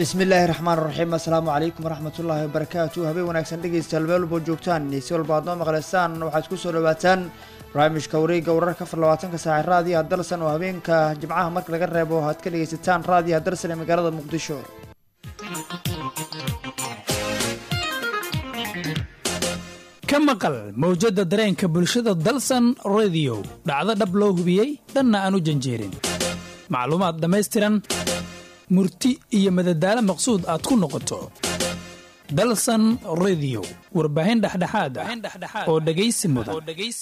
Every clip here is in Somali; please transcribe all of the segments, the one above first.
bismi illaahi raxmaan raxiim assalaamu calaykum waraxmatullaahi wabarakaatu habeen wanaagsan dhegeystayaal meel walbo joogtaan si walba aad noo maqleysaan waxaad ku soo dhawaataan barnaamijka wareegga wararka afar labaatanka saaci raadiyaha dalsan oo habeenka jimcaha marka laga reebo aad ka dhegeysataan raadiyaha dalsan ee magaalada muqdisho ka maqal mawjadda dareenka bulshada dalsan rediyo dhacdo dhab loo hubiyey dhanna aan u janjeerin macluumaad dhammaystiran murti iyo madadaalo maqsuud aad ku noqoto dalsan rediyo warbaahin dhexdhexaad ah oo dhegaysi mudan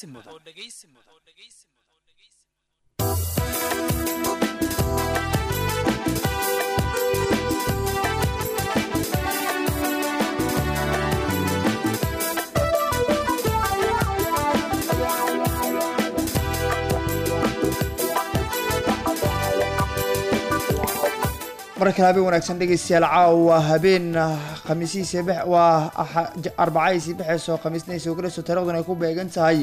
mar kale habeen wanaagsan dhegeystayaal caawa habeen khamiisihiisa b waa arbacadiisii bexeyso khamiisnaysa ogalayso taariikhduna ay ku beegan tahay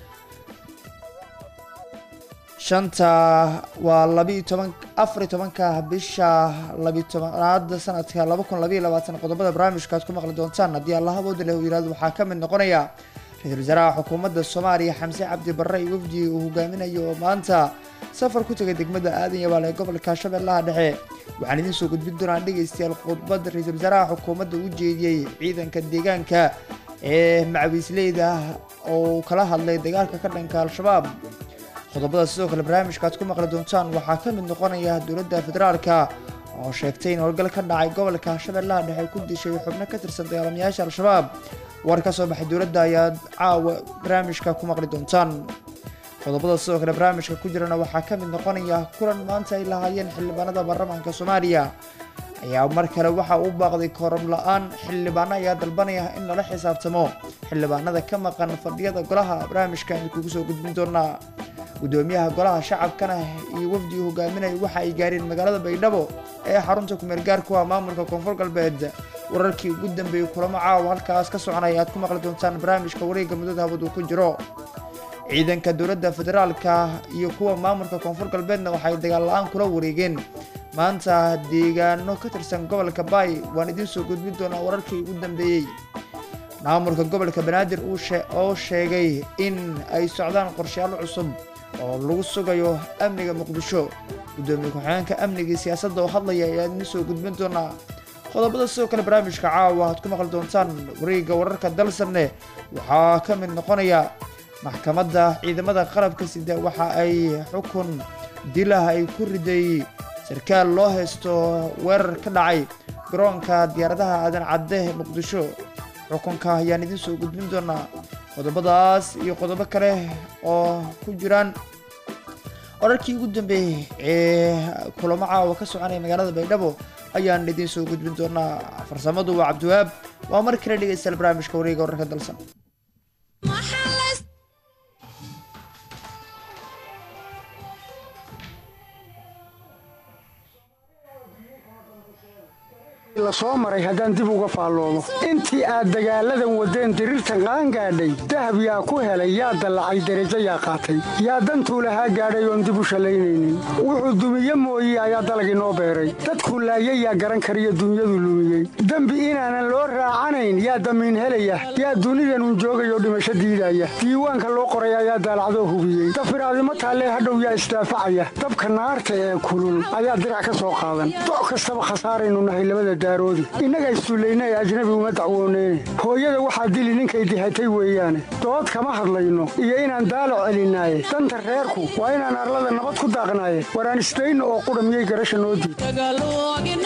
shanta waa labiiyo toban afariyo tobanka bisha labiyo tobanaad sanadka laba kun labayo labaatan qodobada barnaamijka aad ku maqli doontaan haddii allah awooda leh uu yihahdo waxaa ka mid noqonaya ra-iisul wasaaraha xukuumadda soomaaliya xamse cabdi barre iyo wafdi uu hogaaminayo oo maanta safar ku tegay degmada aadan yabaal ee gobolka shabeellaha dhexe waxaan idiin soo gudbin doonaa dhegeystayaal khudbad ra-iisul wasaaraha xukuumadda u jeediyey ciidanka deegaanka ee macawiisleyda oo kala hadlay dagaalka ka dhanka al-shabaab qodobada sidoo kale barnaamijka aad ku maqli doontaan waxaa ka mid noqonaya dowladda federaalka oo sheegtay in howlgal ka dhacay gobolka shabeellaha dhexe ku dishay xubno ka tirsan dagaalamayaasha al-shabaab war ka soo baxay dowladda ayaad caawa barnaamijka ku maqli doontaan qodobada sidoo kale barnaamijka ku jirana waxaa ka mid noqonaya kulan maanta ay lahaayeen xildhibaanada baarlamaanka soomaaliya ayaa mar kale waxa uu baaqday kooram la-aan xildhibaano ayaa dalbanaya in lala xisaabtamo xildhibaanada ka maqan fadhiyada golaha barnaamijka aynu kugu soo gudbin doonaa gudoomiyaha golaha shacabkana iyo wafdii hogaaminaya waxa ay gaareen magaalada baydhabo ee xarunta kumeel gaarku ah maamulka koonfur galbeed wararkii ugu dambeeyey kulamo caawa halkaas ka soconaya aad ku maqli doontaan barnaamijka wareegga muddada hawad uu ku jiro ciidanka dowladda federaalka iyo kuwa maamulka koonfur galbeedna waxay dagaal la-aan kula wareegeen maanta deegaano ka tirsan gobolka baay waan idiin soo gudbin doonaa wararkii ugu dambeeyey maamulka gobolka banaadir oo sheegay in ay socdaan qorshayaalo cusub oo lagu sugayo amniga muqdisho gudoomiye ku-xigeenka amnigai siyaasadda oo hadlaya ayaa idiin soo gudbin doonaa qodobada sidoo kale barnaamijka caawa aad ku maqli doontaan wareegga wararka dalsanne waxaa ka mid noqonaya maxkamadda ciidamada qalabka sida waxa ay xukun dilah ay ku riday sarkaal loo haysto weerar ka dhacay garoonka diyaaradaha aadan cadde muqdisho xukunka ayaan idiin soo gudbin doonaa qodobadaas iyo qodobo kale oo ku jiraan wararkii ugu dambeeyey ee kulamo caawa ka soconaya magaalada baydhabo ayaan idiin soo gudbin doonaa farsamadu waa cabdiwahaab waa mar kale dhegeystayaal barnaamijka wareega wararka dalsan lasoo maray haddaan dib uga faalloodo intii aad dagaalladan waddeen diriirtan qaangaadhay dahab yaa ku helay yaa dallacay derajo yaa qaatay yaa dantuu lahaa gaadhay oon dib u shallaynaynin wuxuu dumiye mooye ayaa dalag inoo beeray dadkuu laayay yaa garan kariyo dunyadu lumiyey dembi inaanan loo raacanayn yaa damiin helaya yaa dunidanun joogayoo dhimasho diidaya diiwaanka loo qoray ayaa daalacdoo hubiyey dafiraadimo taallee hadhow yaa isdaafacaya dabka naarta ee kulul ayaa dirac ka soo qaadan doc kastaba khasaaraynu nahay labada innaga isduullaynay ajnabi uma dacwooneyne hooyada waxaa dili ninkay dihatay weeyaane dood kama hadlayno iyo inaan daalac celinaaye danta reerku waa inaan arlada nabad ku daaqnaaye waraan isdayno oo qudha miyay garasha noo diid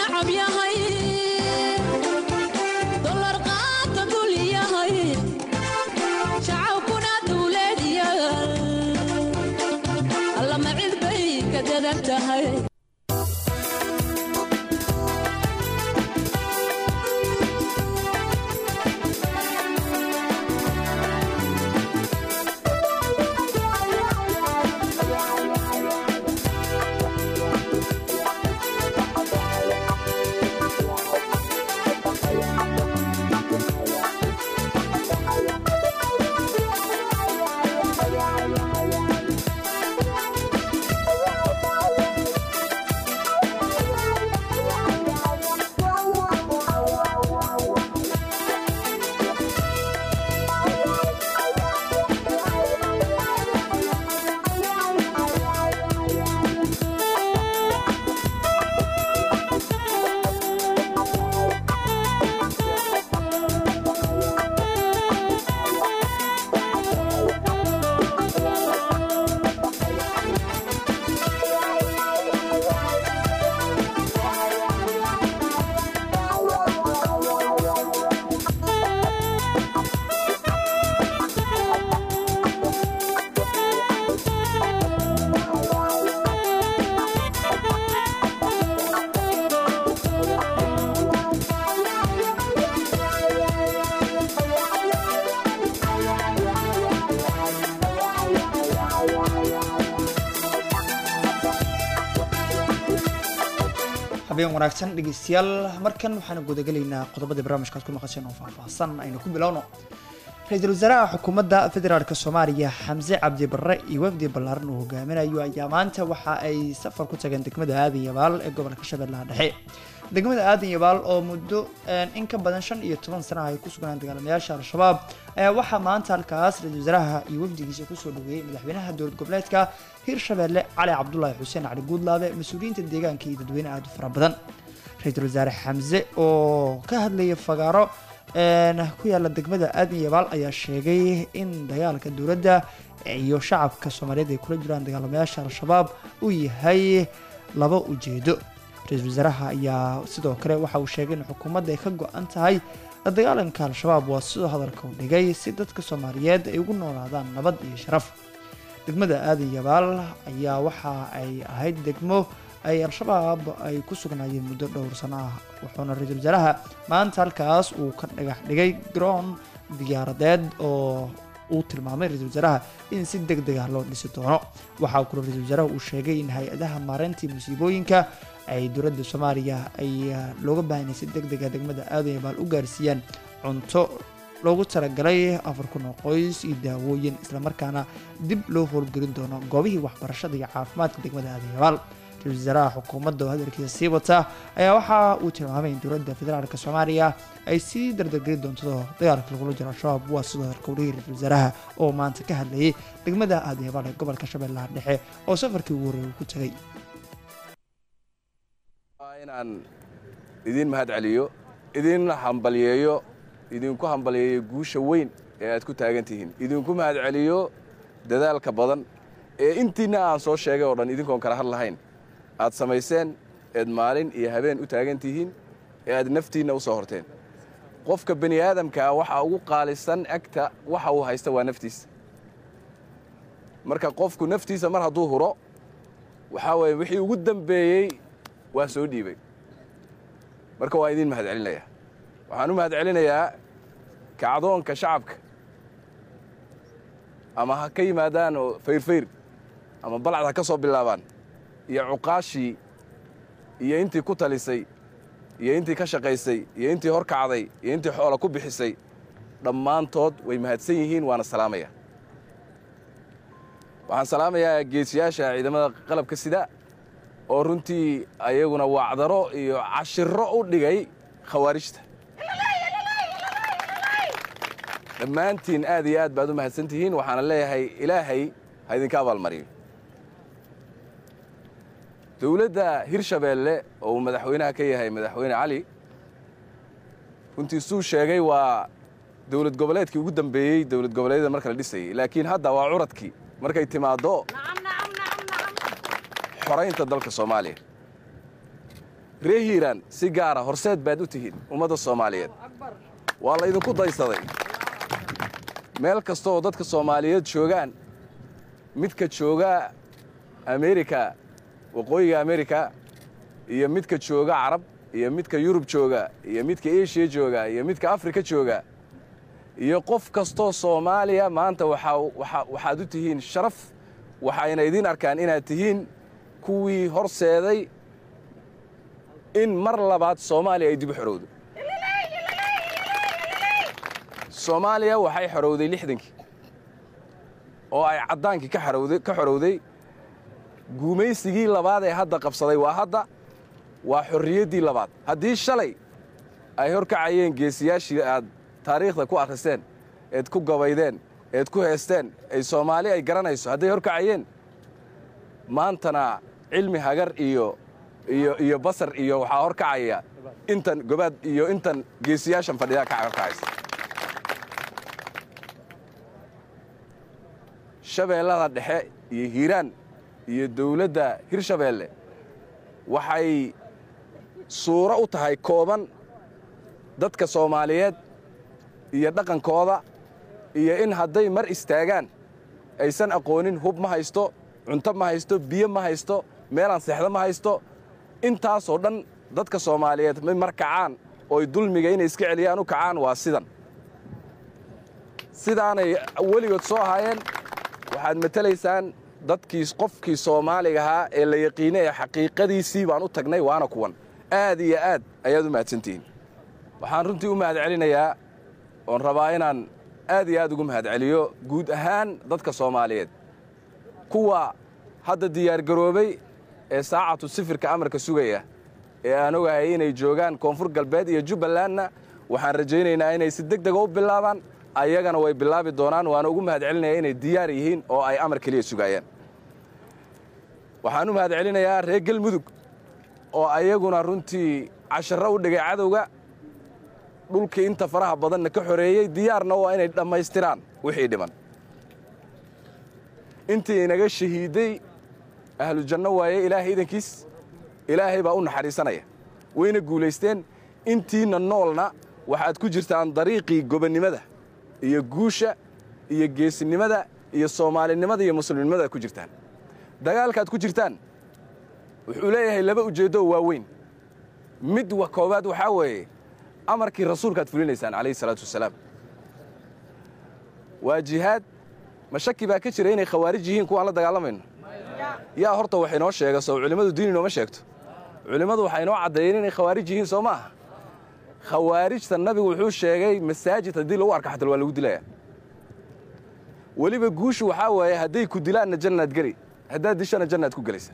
habeen wanaagsan dhegeystayaal markan waxaanu gudagelaynaa qodobadii barnaamijkaad ku maqasheen oo faahfaahsan aynu ku bilowno ra-iisul wasaaraha xukuumadda federaalk soomaaliya xamse cabdi barre iyo wafdi ballaaran uu hogaaminayo ayaa maanta waxa ay safar ku tageen degmada aadan yabaal ee gobolka shabeellaha dhexe degmada aadan yabaal oo muddo in ka badan shan iyo toban sana ay ku sugnaan dagaalamayaasha al-shabaab ayaa waxaa maanta halkaas ra-iisul wasaaraha iyo wafdigiisa kusoo dhaweeyey madaxweynaha dowlad goboleedka hirshabeelle cali cabdulaahi xuseen cali guudlaabe mas-uuliyiinta deegaanka iyo dadweyne aada u fara badan ra-iisul wasaare xamse oo ka hadlaya fagaaro ku yaala degmada aadan yabaal ayaa sheegay in dagaalka dowladda iyo shacabka soomaaliyeed ay kula jiraan dagaalamayaasha al-shabaab uu yahay laba ujeedo ra-iisul wasaaraha ayaa sidoo kale waxa uu sheegay in xukuumadda ay ka go-an tahay la dagaalanka al-shabaab waa sidoo hadalka u dhigay si dadka soomaaliyeed ay ugu noolaadaan nabad iyo sharaf degmada aadan yabaal ayaa waxa ay ahayd degmo ay al-shabaab ay ku sugnaayeen muddo dhowr sano ah wuxuuna ra-iisul wasaaraha maanta halkaas uu ka dhagax dhigay garoon diyaaradeed oo uu tilmaamay ra-iisul wasaaraha in si deg deg ah loo dhisi doono waxaa kule ra-iisul wasaaraha uu sheegay in hay-adaha maareyntii musiibooyinka ay dowladda soomaaliya ay looga baahanay si deg dega degmada aadan yabaal u gaarsiiyaan cunto loogu talagalay afar kun oo qoys iyo daawooyin islamarkaana dib loo howlgelin doono goobihii waxbarashada iyo caafimaadka degmada aadan yabaal ra-isul wasaaraha xukuumadda oo hadalkiisa sii wata ayaa waxa uu tilmaamay in dowladda federaalk soomaaliya ay sii dardargeli doonto dagaalka lagula jiro al-shabaab waa sidoo hadalka udhigay ra-isul wasaaraha oo maanta ka hadlayay degmada aadan yabaal ee gobolka shabeellaha dhexe oo safarkii ugu horreeyay uu ku tegay inaan idiin mahad celiyo idin hambalyeeyo idinku hambalyeeyo guusha weyn ee aad ku taagan tihiin idinku mahad celiyo dadaalka badan ee intiinna aan soo sheegay oo dhan idinkoon kala had lahayn aad samayseen eed maalin iyo habeen u taagan tihiin ee aad naftiinna u soo horteen qofka bani aadamkaa waxaa ugu qaalisan agta waxa uu haysta waa naftiisa marka qofku naftiisa mar hadduu huro waxaa weeye wixii ugu dambeeyey waa soo dhiibay marka waan idiin mahad celinayaa waxaan u mahad celinayaa kacdoonka shacabka ama ha ka yimaadaan oo fayrfayr ama balcad ha ka soo bilaabaan iyo cuqaashii iyo intii ku talisay iyo intii ka shaqaysay iyo intii hor kacday iyo intii xoola ku bixisay dhammaantood way mahadsan yihiin waana salaamaya waxaan salaamayaa geesiyaasha ciidamada qalabka sida oo runtii ayaguna wacdaro iyo cashiro u dhigay khawaarijta dhammaantiin aad iyo aad baad u mahadsan tihiin waxaana leeyahay ilaahay ha idinka abaalmariyo dowladda hirshabeelle oo uu madaxweynaha ka yahay madaxweyne cali runtii suu sheegay waa dowlad goboleedkii ugu dambeeyey dowlad goboleedyada marka la dhisayey laakiin hadda waa curadkii markay timaaddo xoraynta dalka soomaaliya ree hiiraan si gaara horseed baad u tihiin ummadda soomaaliyeed waa la ydinku daysaday meel kasta oo dadka soomaaliyeed joogaan midka jooga amerika waqooyiga amerika iyo midka jooga carab iyo midka yurub jooga iyo midka eshiya jooga iyo midka afrika jooga iyo qof kastoo soomaaliya maanta waxaad u tihiin sharaf waxayna idiin arkaan inaad tihiin kuwii horseeday in mar labaad soomaaliya ay dib u xorowdo soomaaliya waxay xorowday lixdankii oo ay caddaankii ka xorowday guumaysigii labaad ee hadda qabsaday waa hadda waa xorriyaddii labaad haddii shalay ay hor kacayeen geesiyaashii aad taariikhda ku akhriseen eed ku gabaydeen eed ku heesteen ay soomaali ay garanayso hadday hor kacayeen maantana cilmi hagar iyo iyo iyo basar iyo waxaa hor kacaya intan gobaad iyo intan geesiyaashan fadhidaa ka hor kacaysa shabeellada dhexe iyo hiiraan iyo dawladda hirshabeelle waxay suuro u tahay kooban dadka soomaaliyeed iyo dhaqankooda iyo in hadday mar istaagaan aysan aqoonin hub ma haysto cunto ma haysto biyo ma haysto meelaan seexdo ma haysto intaasoo dhan dadka soomaaliyeed may mar kacaan ooy dulmiga inay iska celiyaan u kacaan waa sidan sidaanay weligood soo ahaayeen waxaad matelaysaan dadkii qofkii soomaaliga ahaa ee la yaqiinay ee xaqiiqadiisii baan u tagnay waana kuwan aad iyo aad ayaad u mahadsantihiin waxaan runtii u mahad celinayaa oon rabaa inaan aad iyo aad ugu mahad celiyo guud ahaan dadka soomaaliyeed kuwa hadda diyaargaroobay ee saacatu sifirka amarka sugaya ee aan ogahay inay joogaan koonfur galbeed iyo jubbalandna waxaan rajaynaynaa inay si deg dega u bilaabaan ayagana way bilaabi doonaan waana ugu mahad celinaya inay diyaar yihiin oo ay amar keliya sugaayaan waxaan u mahad celinayaa reer galmudug oo ayaguna runtii casharro u dhigay cadowga dhulkii inta faraha badanna ka xoreeyey diyaarna waa inay dhammaystiraan wixii dhiman intii inaga shahiiday ahlu janno waaye ilaahay idankiis ilaahay baa u naxariisanaya wayna guulaysteen intiinna noolna waxaad ku jirtaan dariiqii gobonnimada iyo guusha iyo geesinimada iyo soomaalinimada iyo muslimnimada ku jirtaan dagaalkaad ku jirtaan wuxuu leeyahay laba ujeeddo oo waaweyn mid wa koowaad waxaa weeye amarkii rasuulkaad fulinaysaan calayhi salaatu wasalaam waa jihaad ma shaki baa ka jira inay khawaarij yihiin kuwaan la dagaalamayno yaa horta wax inoo sheega soo culimmadu diin inooma sheegto culimmadu waxay inoo caddeeyeen inay khawaarij yihiin soo maaha khawaarijta nabigu wuxuu sheegay masaajid haddii lagu arka xatal waa lagu dilaya weliba guushu waxaa waaye hadday ku dilaanna jannaad geli haddaad dishana jannaad ku gelaysa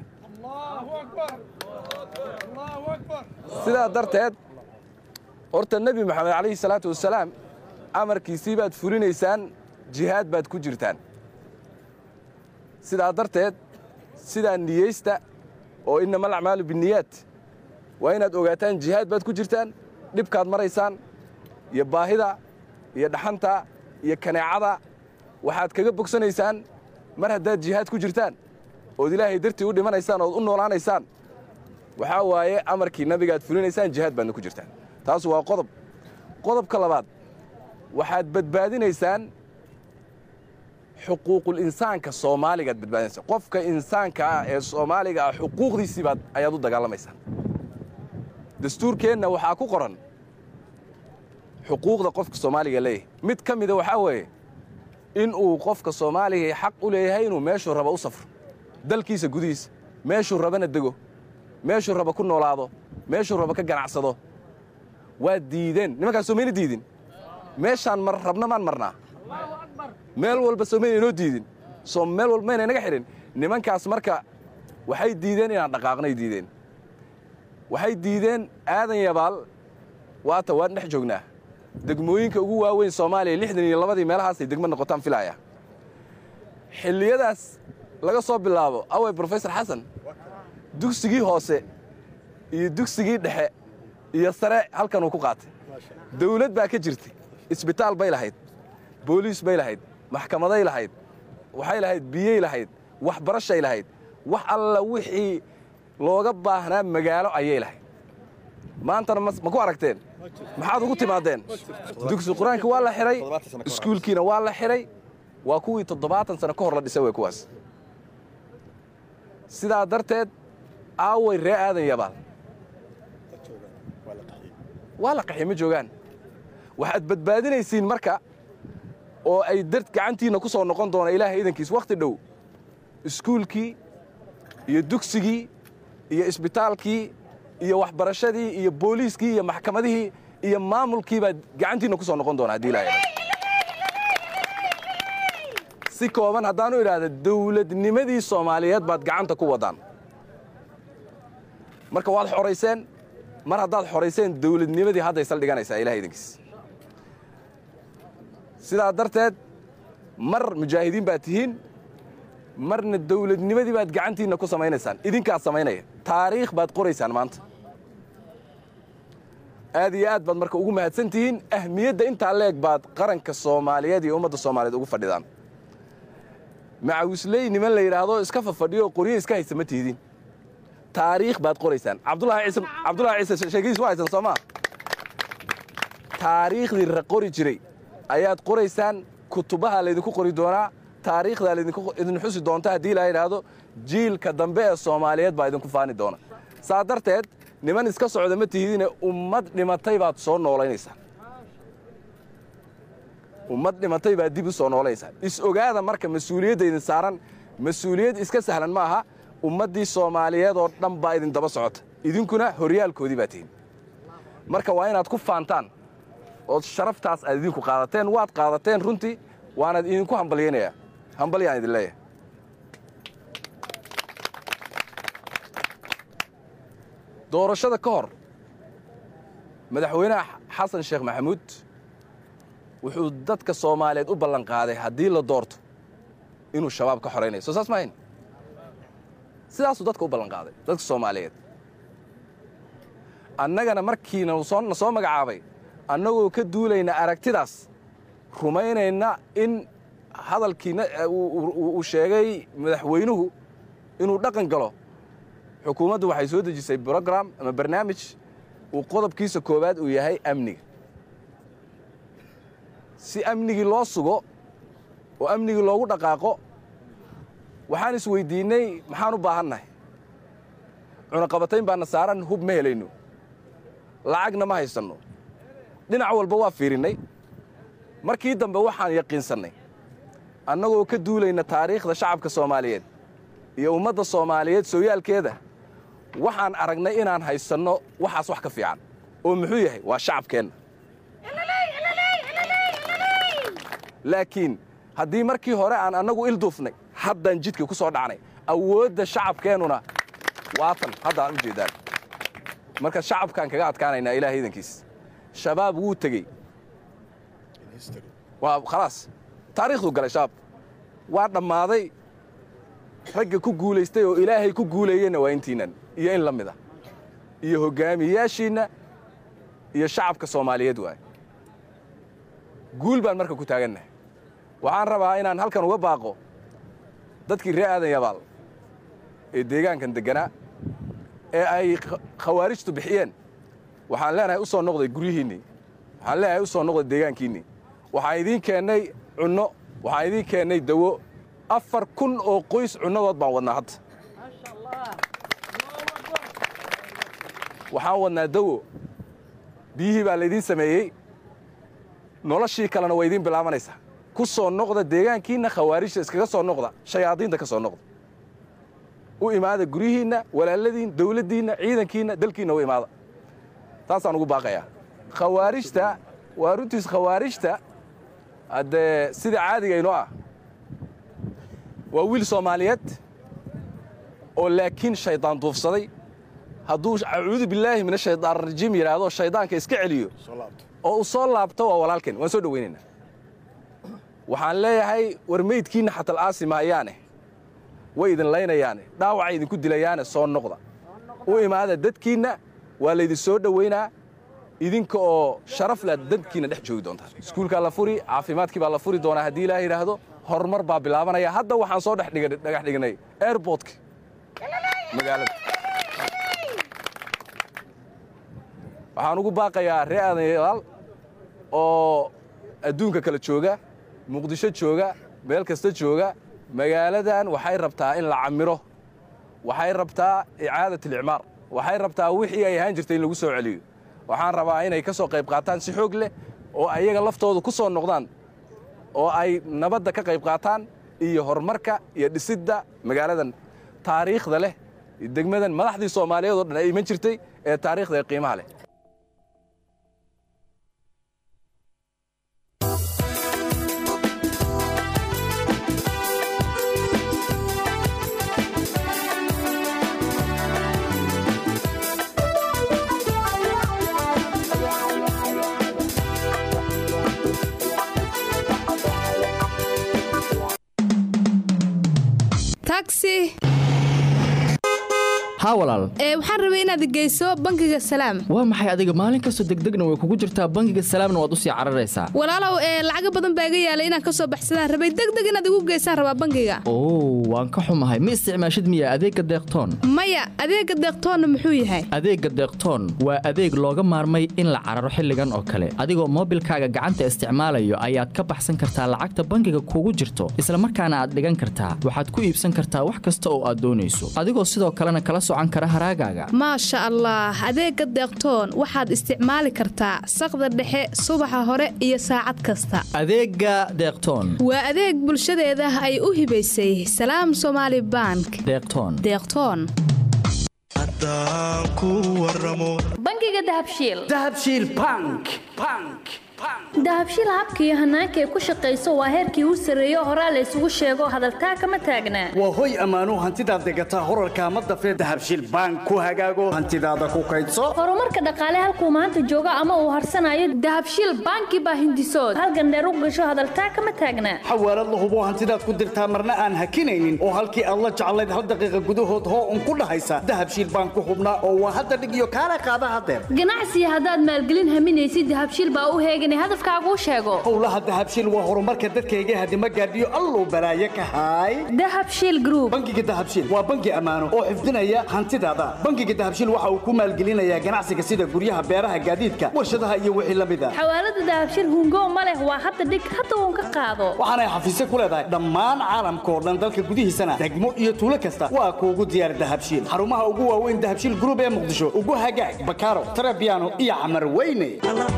sidaa darteed horta nebi moxamed calayhi salaatu wasalaam amarkiisii baad fulinaysaan jihaad baad ku jirtaan sidaa darteed sidaa niyeysta oo innama alacmaalu binniyaat waa inaad ogaataan jihaad baad ku jirtaan dhibkaad maraysaan iyo baahida iyo dhaxanta iyo kaneecada waxaad kaga bogsanaysaan mar haddaad jihaad ku jirtaan ood ilaahay dartii u dhimanaysaan ood u noolaanaysaan waxaa waaye amarkii nabigaad fulinaysaan jihaad baadna ku jirtaan taas waa qodob qodobka labaad waxaad badbaadinaysaan xuquuqul insaanka soomaaligaad badbaadinaysaa qofka insaanka ah ee soomaaliga ah xuquuqdiisii baad ayaad u dagaalamaysaan dastuurkeenna waxaa ku qoran xuquuqda qofka soomaaliga leeyahay mid ka mida waxaa weeye in uu qofka soomaaliga xaq u leeyahay inuu meeshuu raba u safro dalkiisa gudihiisa meeshuu rabana dego meeshuu raba ku noolaado meeshuu raba ka ganacsado waa diideen nimankaas soomayna diidin meeshaan mar rabna maan marnaa meel walba soomayna inoo diidin soo meel walba mayna inaga xidhin nimankaas marka waxay diideen inaan dhaqaaqnay diideen waxay diideen aadan yabaal waata waan dhex joognaa degmooyinka ugu waaweyn soomaaliya lixdan iyo labadii meelahaasay degmo noqotaan filaya xilliyadaas laga soo bilaabo awey brofesor xasan dugsigii hoose iyo dugsigii dhexe iyo sare halkanuu ku qaatay dawlad baa ka jirtay isbitaal bay lahayd booliis bay lahayd maxkamaday lahayd waxay lahayd biyey lahayd waxbarashay lahayd wax alla wixii looga baahnaa magaalo ayay lahayd maantana ma ku aragteen maxaad ugu timaadeen dugsi qur-aankii waa la xidhay iskuulkiina waa la xidhay waa kuwii toddobaatan sano ka hor la dhisay way kuwaas sidaa darteed aaway ree aadan yabaal waa la qaxiy ma joogaan waxaad badbaadinaysiin marka oo ay dar gacantiinna ku soo noqon doona ilaahay idankiis wakhti dhow iskuulkii iyo dugsigii iyo isbitaalkii iyo waxbarashadii iyo booliiskii iyo maxkamadihii iyo maamulkii baad gacantiinna ku soo noqon doona haddii ilaahay si kooban haddaanu idhaahda dawladnimadii soomaaliyeed baad gacanta ku waddaan marka waad xorayseen mar haddaad xorayseen dawladnimadii hadday saldhiganaysaa ilahay idankiis sidaa darteed mar mujaahidiin baad tihiin marna dawladnimadii baad gacantiinna ku samaynaysaan idinkaad samaynaya taariikh baad qoraysaan maanta aad iyo aad baad marka ugu mahadsan tihiin ahmiyadda intaa leeg baad qaranka soomaaliyeed iyo ummadda soomaaliyeed ugu fadhidaan macawisley niman la yidhaahdo iska fafadhiyo qoryo iska haysa ma tihdin taariikh baad qoraysaan cabdulaahi ciise cabdulaahi ciise sheekadiis waa haysan soo maa taariikhdii ra qori jiray ayaad qoraysaan kutubaha laydinku qori doonaa taariikhdaa laydin xusi doonta haddii la yidhaahdo jiilka dambe ee soomaaliyeed baa idinku faani doona saa darteed niman iska socda ma tihidine ummad dhimatay baad soo noolaynaysaa ummad dhimatay baad dib u soo noolaynaysaa is ogaada marka mas-uuliyadda idin saaran mas-uuliyad iska sahlan ma aha ummaddii soomaaliyeed oo dhan baa idin daba socota idinkuna horyaalkoodii baa tihin marka waa inaad ku faantaan ood sharaftaas aad idinku qaadateen waad qaadateen runtii waanaad idinku hambalyaynayaa hambalyaan idin leeyahay doorashada ka hor madaxweynaha xasan sheekh maxamuud wuxuu dadka soomaaliyeed u ballanqaaday haddii la doorto inuu shabaab ka xoraynayo soo saas maahayn sidaasuu dadka u ballanqaaday dadka soomaaliyeed annagana markiina na soo magacaabay annagoo ka duulayna aragtidaas rumaynayna in hadalkiina uu sheegay madaxweynuhu inuu dhaqan galo xukuumaddu waxay soo dejisay brogram ama barnaamij uu qodobkiisa koowaad uu yahay amniga si amnigii loo sugo oo amnigii loogu dhaqaaqo waxaan isweyddiinnay maxaan u baahannahay cunaqabatayn baana saaran hub ma helayno lacagna ma haysanno dhinac walba waa fiirinnay markii dambe waxaan yaqiinsannay annagoo ka duulayna taariikhda shacabka soomaaliyeed iyo ummadda soomaaliyeed sooyaalkeeda waxaan aragnay inaan haysanno waxaas wax ka fiican oo muxuu yahay waa shacabkeenna laakiin haddii markii hore aan annagu ilduufnay haddaan jidka ku soo dhacnay awoodda shacabkeennuna waatan haddaan u jeeddaan marka shacabkaan kaga adkaanaynaa ilaah iidankiis shabaab wuu tegey waa khalaas taariikhduu galay shabaab waa dhammaaday ragga ku guulaystay oo ilaahay ku guuleeyeyna waa intiinnan iyo in la mid ah iyo hoggaamiyayaashiinna iyo shacabka soomaaliyeed waaye guul baan marka ku taagannahay waxaan rabaa inaan halkan uga baaqo dadkii ree aadan yabaal ee deegaankan degganaa ee ay khawaarijtu bixiyeen waxaan leenahay u soo noqday guryihiinnii waxaan leenahay u soo noqday deegaankiinnii waxaan idiin keennay cunno waxaan idiin keennay dawo afar kun oo qoys cunnadood baan wadnaa hadda waxaan wadnaa dawo biyihii baa laydiin sameeyey noloshii kalena waa idiin bilaabanaysaa ku soo noqda deegaankiinna khawaarijta iskaga soo noqda shayaadiinta ka soo noqda u imaada guryihiinna walaaladiin dawladdiinna ciidankiinna dalkiinna u imaada taasaan ugu baaqayaa khawaarijta waa runtiis khawaarijta haddee sida caadiga inoo ah waa wiil soomaaliyeed oo laakiin shaydaan duufsaday hadduu acuudu billaahi min ashaytaan rajiim yidhaahdo shaydaanka iska celiyo oo uu soo laabto waa walaalkeen waan soo dhowaynaynaa waxaan leeyahay war meydkiinna xatal aasi maayaane way idin laynayaane dhaawacay idinku dilayaane soo noqda u imaada dadkiinna waa laydin soo dhowaynaa idinka oo sharaf leh dadkiinna dhex joogi doontaa iskuulkaa la furi caafimaadkii baa la furi doonaa haddii ilaah yidhaahdo horumar baa bilaabanaya hadda waxaan soo dhagax dhignay airbortka magaalada waxaan ugu baaqayaa ree aadan yabaal oo adduunka kala jooga muqdisho jooga meel kasta jooga magaaladan waxay rabtaa in la camiro waxay rabtaa icaadat alicmaar waxay rabtaa wixii ay ahaan jirtay in lagu soo celiyo waxaan rabaa inay ka soo qayb qaataan si xoog leh oo ayaga laftoodu ku soo noqdaan oo ay nabadda ka qayb qaataan iyo horumarka iyo dhisidda magaaladan taariikhda leh degmadan madaxdii soomaaliyeed oo dhan ay iman jirtay ee taariikhda ee qiimaha leh taxi haa walaal ee waxaan rabay inaad geyso bangiga salaam waa maxay adiga maalin kastoo degdegna way kugu jirtaa bangiga salaamna waad u sii cararaysaa walaalow ee lacaga badan baa iga yaalay inaan ka soo baxsadaan rabay degdeg inaad igu geysaan rabaa bangiga oo waan ka xumahay ma isticmaashid miya adeegga deeqtoon maya adeega deeqtoonna muxuu yahay adeegga deeqtoon waa adeeg looga maarmay in la cararo xilligan oo kale adigoo moobilkaaga gacanta isticmaalayo ayaad ka baxsan kartaa lacagta bangiga kugu jirto isla markaana aad dhigan kartaa waxaad ku iibsan kartaa wax kasta oo aad doonayso adigoo sidoo kalena kala socan kara haraagaaga maasha allah adeega deeqtoon waxaad isticmaali kartaa saqda dhexe subaxa hore iyo saacad kasta adeegga deeqtoon waa adeeg bulshadeeda ay u hibaysay salaam somaali bank deeqtoon deeqtoon haddaan ku waramo bangiga dahabshiil dahabshiil bank bank dahabshiil habka iyo hanaanka ay ku shaqayso waa heerkii u sarreeyo horaa la isugu sheego hadaltaa kama taagnaa waa hoy ammaano hantidaad degataa horarka ma dafee dahabshiil bank ku hagaago hantidaada ku kaydso horumarka dhaqaale halkuu maanta joogo ama uu harsanayo dahabshiil banki baa hindisood halgandheer u gasho hadaltaa kama taagnaa xawaalad la hubo hantidaad ku dirtaa marna aan hakinaynin oo halkii aad la jeclayd hal daqiiqa gudahood hoo un ku dhahaysa dahabshiil bank ku hubnaa oo waa hadda dhig iyo kaala qaada hadeer ganacsiga haddaad maalgelin haminaysid dahabshiil baa u heegan hadafkaaguu sheego howlaha dahabshiil waa horumarka dadkayga hadima gaadhiyo alluu balaaye ka haay dahabshiil group bangiga dahabshiil waa bangi ammaano oo xifdinaya hantidaada bangiga dahabshiil waxa uu ku maalgelinayaa ganacsiga sida guryaha beeraha gaadiidka warshadaha iyo wixii la mid a xawaalada dahabshiil hungo ma leh waa hadda dhig hadda uun ka qaado waxaanay xafiisyo ku leedahay dhammaan caalamka oo dhan dalka gudihiisana degmo iyo tuulo kasta waa kuugu diyaar dahabshiil xarumaha ugu waaweyn dahabshiil group ee muqdisho ugu hagaag bakaaro tarabiano iyo camar weyne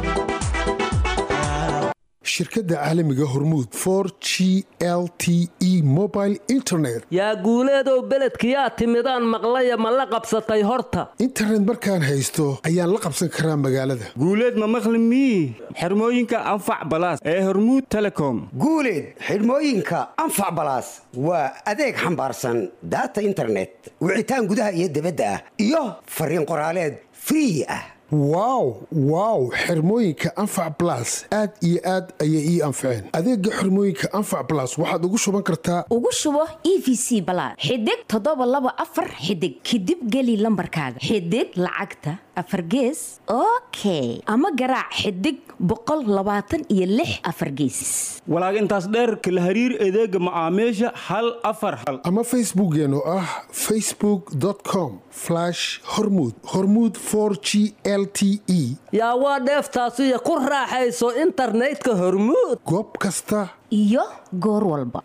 shirkadda caalamiga hormuud for g l t e mobile internet yaa guuleedow beledkiyaa timidaan maqlaya ma la qabsatay horta internet markaan haysto ayaan la qabsan karaa magaalada guuleed ma maqli mii xirmooyinka anfac balaas ee hormuud telecom guuleed xidhmooyinka anfac balaas waa adeeg xambaarsan daata internet wicitaan gudaha iyo dibadda ah iyo fariin qoraaleed free ah wow wow xirmooyinka anfac balas aad iyo aad ayay ii anfaceen adeega xirmooyinka anfac balas waxaad ugu shuban kartaa ugu shubo e v c balaad xidig toddoba laba afar xidig kadib geli lambarkaaga xidig lacagta afar gees okay ama garaac xidig boqol labaatan iyo lix afar geesis walaag intaas dheerka la hariir adeega macaamiisha hal afar hal ama facebookeen oo ah facebook com hormud hormud g l t e yaa waa dheeftaasiyo ku raaxayso internetka hormuud goob kasta iyo goor walba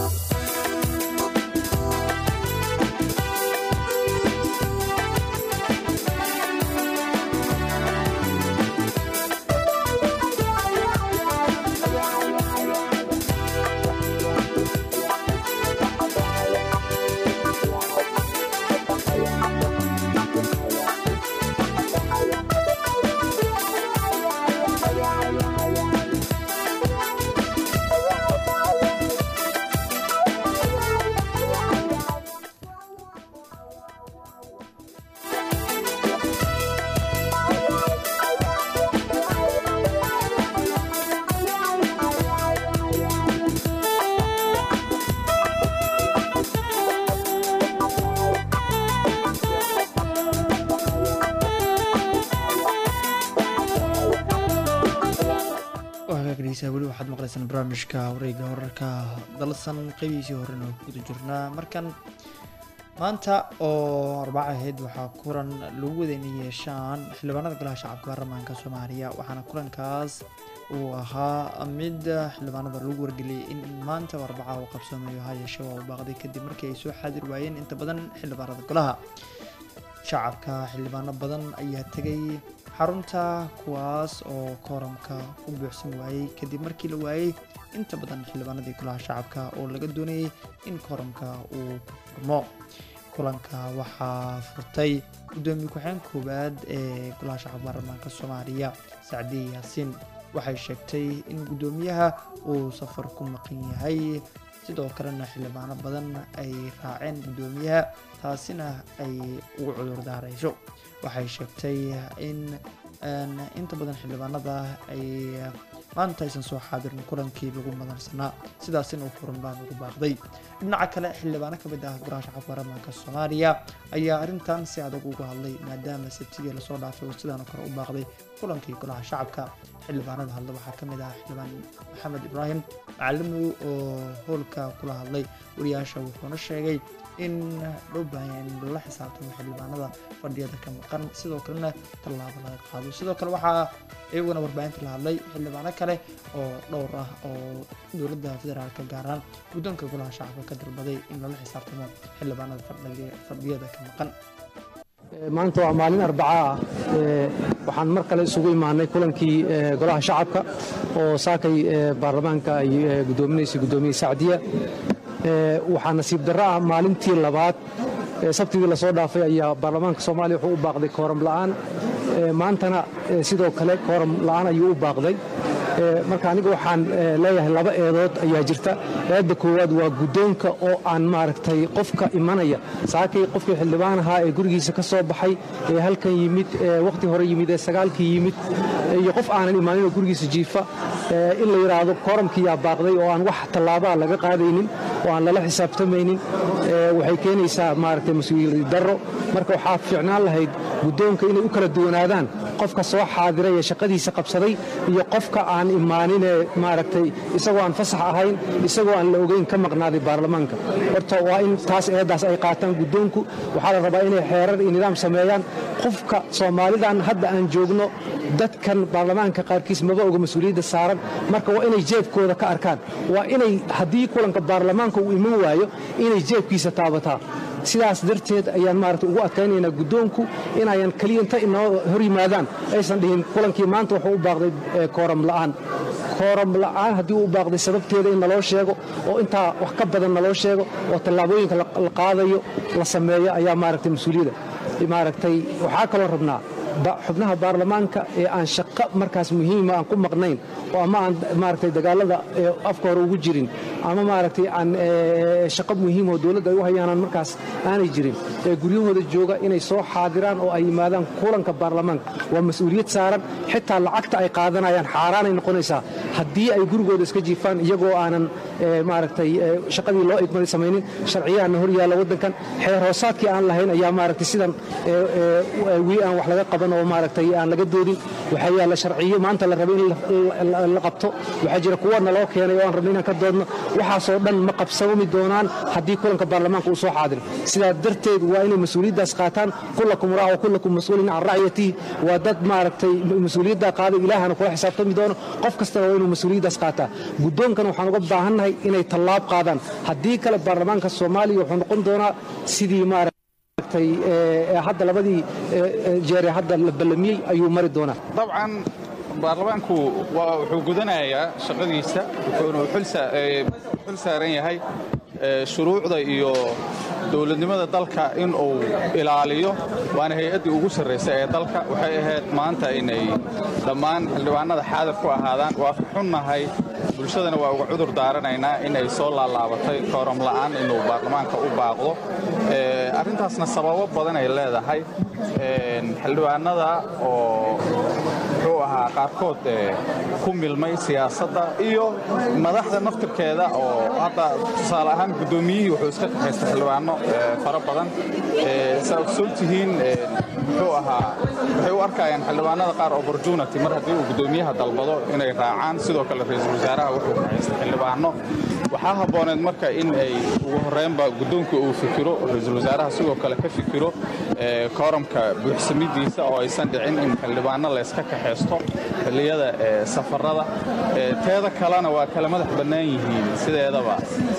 weli waxaad maqlaysaan barnaamijka wareega wararka dalsan qeybihiisii horena oo guda jirnaa markan maanta oo arbaca ahayd waxaa kulan lagu wadayna yeeshaan xildhibaanada golaha shacabka baarlamaanka soomaaliya waxaana kulankaas uu ahaa mid xildhibaanada lagu wargeliyay in maanta oo arbaca uu qabsoomayo hayeeshe waa uu baaqday kadib markii ay soo xaadir waayeen inta badan xildhibaanada golaha shacabka xildhibaano badan ayaa tegay xarunta kuwaas oo kooramka u buuxsan waayey kadib markii la waayey inta badan xildhibaanadii golaha shacabka oo laga doonayay in kooramka uu furmo kulanka waxaa furtay gudoomiye ku-xeen koowaad ee golaha shacabka baarlamaanka soomaaliya sacdiye yaasiin waxay sheegtay in guddoomiyaha uu safar ku maqan yahay sidoo kalena xildhibaano badan ay raaceen guddoomiyaha taasina ay ugu cudur daarayso waxay sheegtay in inta badan xildhibaanada ay maanta aysan soo xaadirin kulankii lagu madansanaa sidaasina uu furan baan ugu baaqday dhinaca kale xildhibaano ka mid ah golaha shacabka baarlamaanka soomaaliya ayaa arrintan si adag uga hadlay maadaama sabtidii lasoo dhaafay oo sidaanoo kale u baaqday kulankii golaha shacabka xildhibaanada hadla waxaa ka mid ah xildhibaan maxamed ibraahim macalimow oo howlka kula hadlay wariyaasha wuxuuna sheegay in loo baahan yahay in lala xisaabtamo xildhibaanada fadhiyada ka maqan sidoo kalena tallaabo laga qaado sidoo kale waxaa iyaguna warbaahinta la hadlay xildhibaano kale oo dhowr ah oo dowladda federaalka gaar ahaan guddoonka golaha shacabka ka dalbaday in lala xisaabtamo xildhibaanada fadhiyada ka maqan maanta waa maalin arbaca ah waxaan mar kale isugu imaanay kulankii golaha shacabka oo saakay baarlamaanka ay gudoominaysay gudoomiye sacdiya waxaa nasiib darro ah maalintii labaad sabtidii lasoo dhaafay ayaa baarlamaanka soomaaliya wuxuu u baaqday kooram la'aan maantana sidoo kale kooram la'aan ayuu u baaqday marka aniga waxaan leeyahay laba eedood ayaa jirta eedda koowaad waa guddoonka oo aan maaragtay qofka imanaya saakay qofkii xildhibaan ahaa ee gurigiisa ka soo baxay ee halkan yimid wakhti hore yimid ee sagaalkii yimid iyo qof aanan imaaninoo gurigiisa jiifa in la yidhaahdo kooramkiyaa baaqday oo aan wax tallaabaa laga qaadaynin oo aan lala xisaabtamaynin waxay keenaysaa maaragtay mas-uuliyad darro marka waxaa fiicnaan lahayd guddoonka inay u kala duwanaadaan qofka soo xaadiray ee shaqadiisa qabsaday iyo qofka aan imaaninee maaragtay isagoo aan fasax ahayn isagoo aan la ogeyn ka maqnaaday baarlamaanka horta waa in taas eeddaas ay qaataan guddoonku waxaa la rabaa inay xeerar iyo nidaam sameeyaan qofka soomaalidan hadda aan joogno dadkan baarlamaanka qaarkiis maba oga mas-uuliyadda saaran marka waa inay jeebkooda ka arkaan waa inay haddii kulanka baarlamaanka uu iman waayo inay jeebkiisa taabataa sidaas darteed ayaan maarata ugu adkaynaynaa guddoonku inayan keliya inta inoo hor yimaadaan aysan dhihin kulankii maanta wuxuu u baaqday kooram la'aan kooram la'aan haddii uu baaqday sababteeda in naloo sheego oo intaa wax ka badan naloo sheego oo tallaabooyinka la qaadayo la sameeyo ayaa maaragtay mas-uuliyadda maaragtay waxaa kaloo rabnaa xubnaha baarlamaanka ee aan shaqo markaas muhiima aan ku maqnayn oo ama aan maaragtay dagaalada afka hore ugu jirin ama maaragtay aan shaqo muhiim oo dowladda ay u hayaanaan markaas aanay jirin ee guryahooda jooga inay soo xaadiraan oo ay yimaadaan kulanka baarlamaanka waa mas-uuliyad saaran xitaa lacagta ay qaadanayaan xaaraanay noqonaysaa haddii ay gurigooda iska jiifaan iyagoo aanan maaragtay shaqadii loo igmaday samaynin sharciyahanna hor yaalla waddankan xeer hoosaadkii aan lahayn ayaa maaragtay sidan wii aan wax laga qaban oo maaragtay aan laga doodin waxaa yaalla sharciyo maanta la raba in la qabto waxaa jira kuwa naloo keenay oo aan rabno inaan ka doodno waxaasoo dhan ma qabsami doonaan haddii kulanka baarlamaanka uu soo xaadiro sidaa darteed waa inay mas-uuliyaddaas qaataan kullakum raac wa kullakum mas-uulin can racyatihi waa dad maaragtay mas-uuliyaddaa qaaday ilaahana kula xisaabtami doono qof kastana waa inuu mas-uuliyaddaas qaataa guddoonkana waxaan uga baahannahay inay tallaab qaadaan haddii kale baarlamaanka soomaaliya wuxuu noqon doonaa sidii maaragtay hadda labadii jeere hadda la ballamiyey ayuu mari doonaa dabcan baarlamaanku wuxuu gudanayaa shaqadiisa wuxuuna xul saaran yahay shuruucda iyo dowladnimada dalka in uu ilaaliyo waana hay-addii ugu sarraysa ee dalka waxay ahayd maanta inay dhammaan xildhibaanada xaadir ku ahaadaan waa ka xunnahay bulshadana waa uga cudur daaranaynaa inay soo laalaabatay kooram la'aan inuu baarlamaanka u baaqdo arrintaasna sababo badan ay leedahay xildhibaanada oo muxuu ahaa qaarkood ku milmay siyaasadda iyo madaxda naftirkeeda oo hadda tusaale ahaan guddoomiyihii wuxuu iska kaxaystay xildhibaano fara badan saa ogsoon tihiin muxuu ahaa waxay u arkayaan xildhibaanada qaar opportunity mar haddii uu guddoomiyaha dalbado inay raacaan sidoo kale ra-iisul wasaaraha wuxuu kaxaystay xildhibaano waxaa habbooneed marka in ay ugu horreynba guddoonka uu fikiro ra-iisul wasaaraha sidoo kale ka fikiro kooramka buuxsamidiisa oo aysan dhicin in xildhibaano layska kaxaysto xilliyada safarada teeda kalena waa kala madax bannaan yihiin sideedaba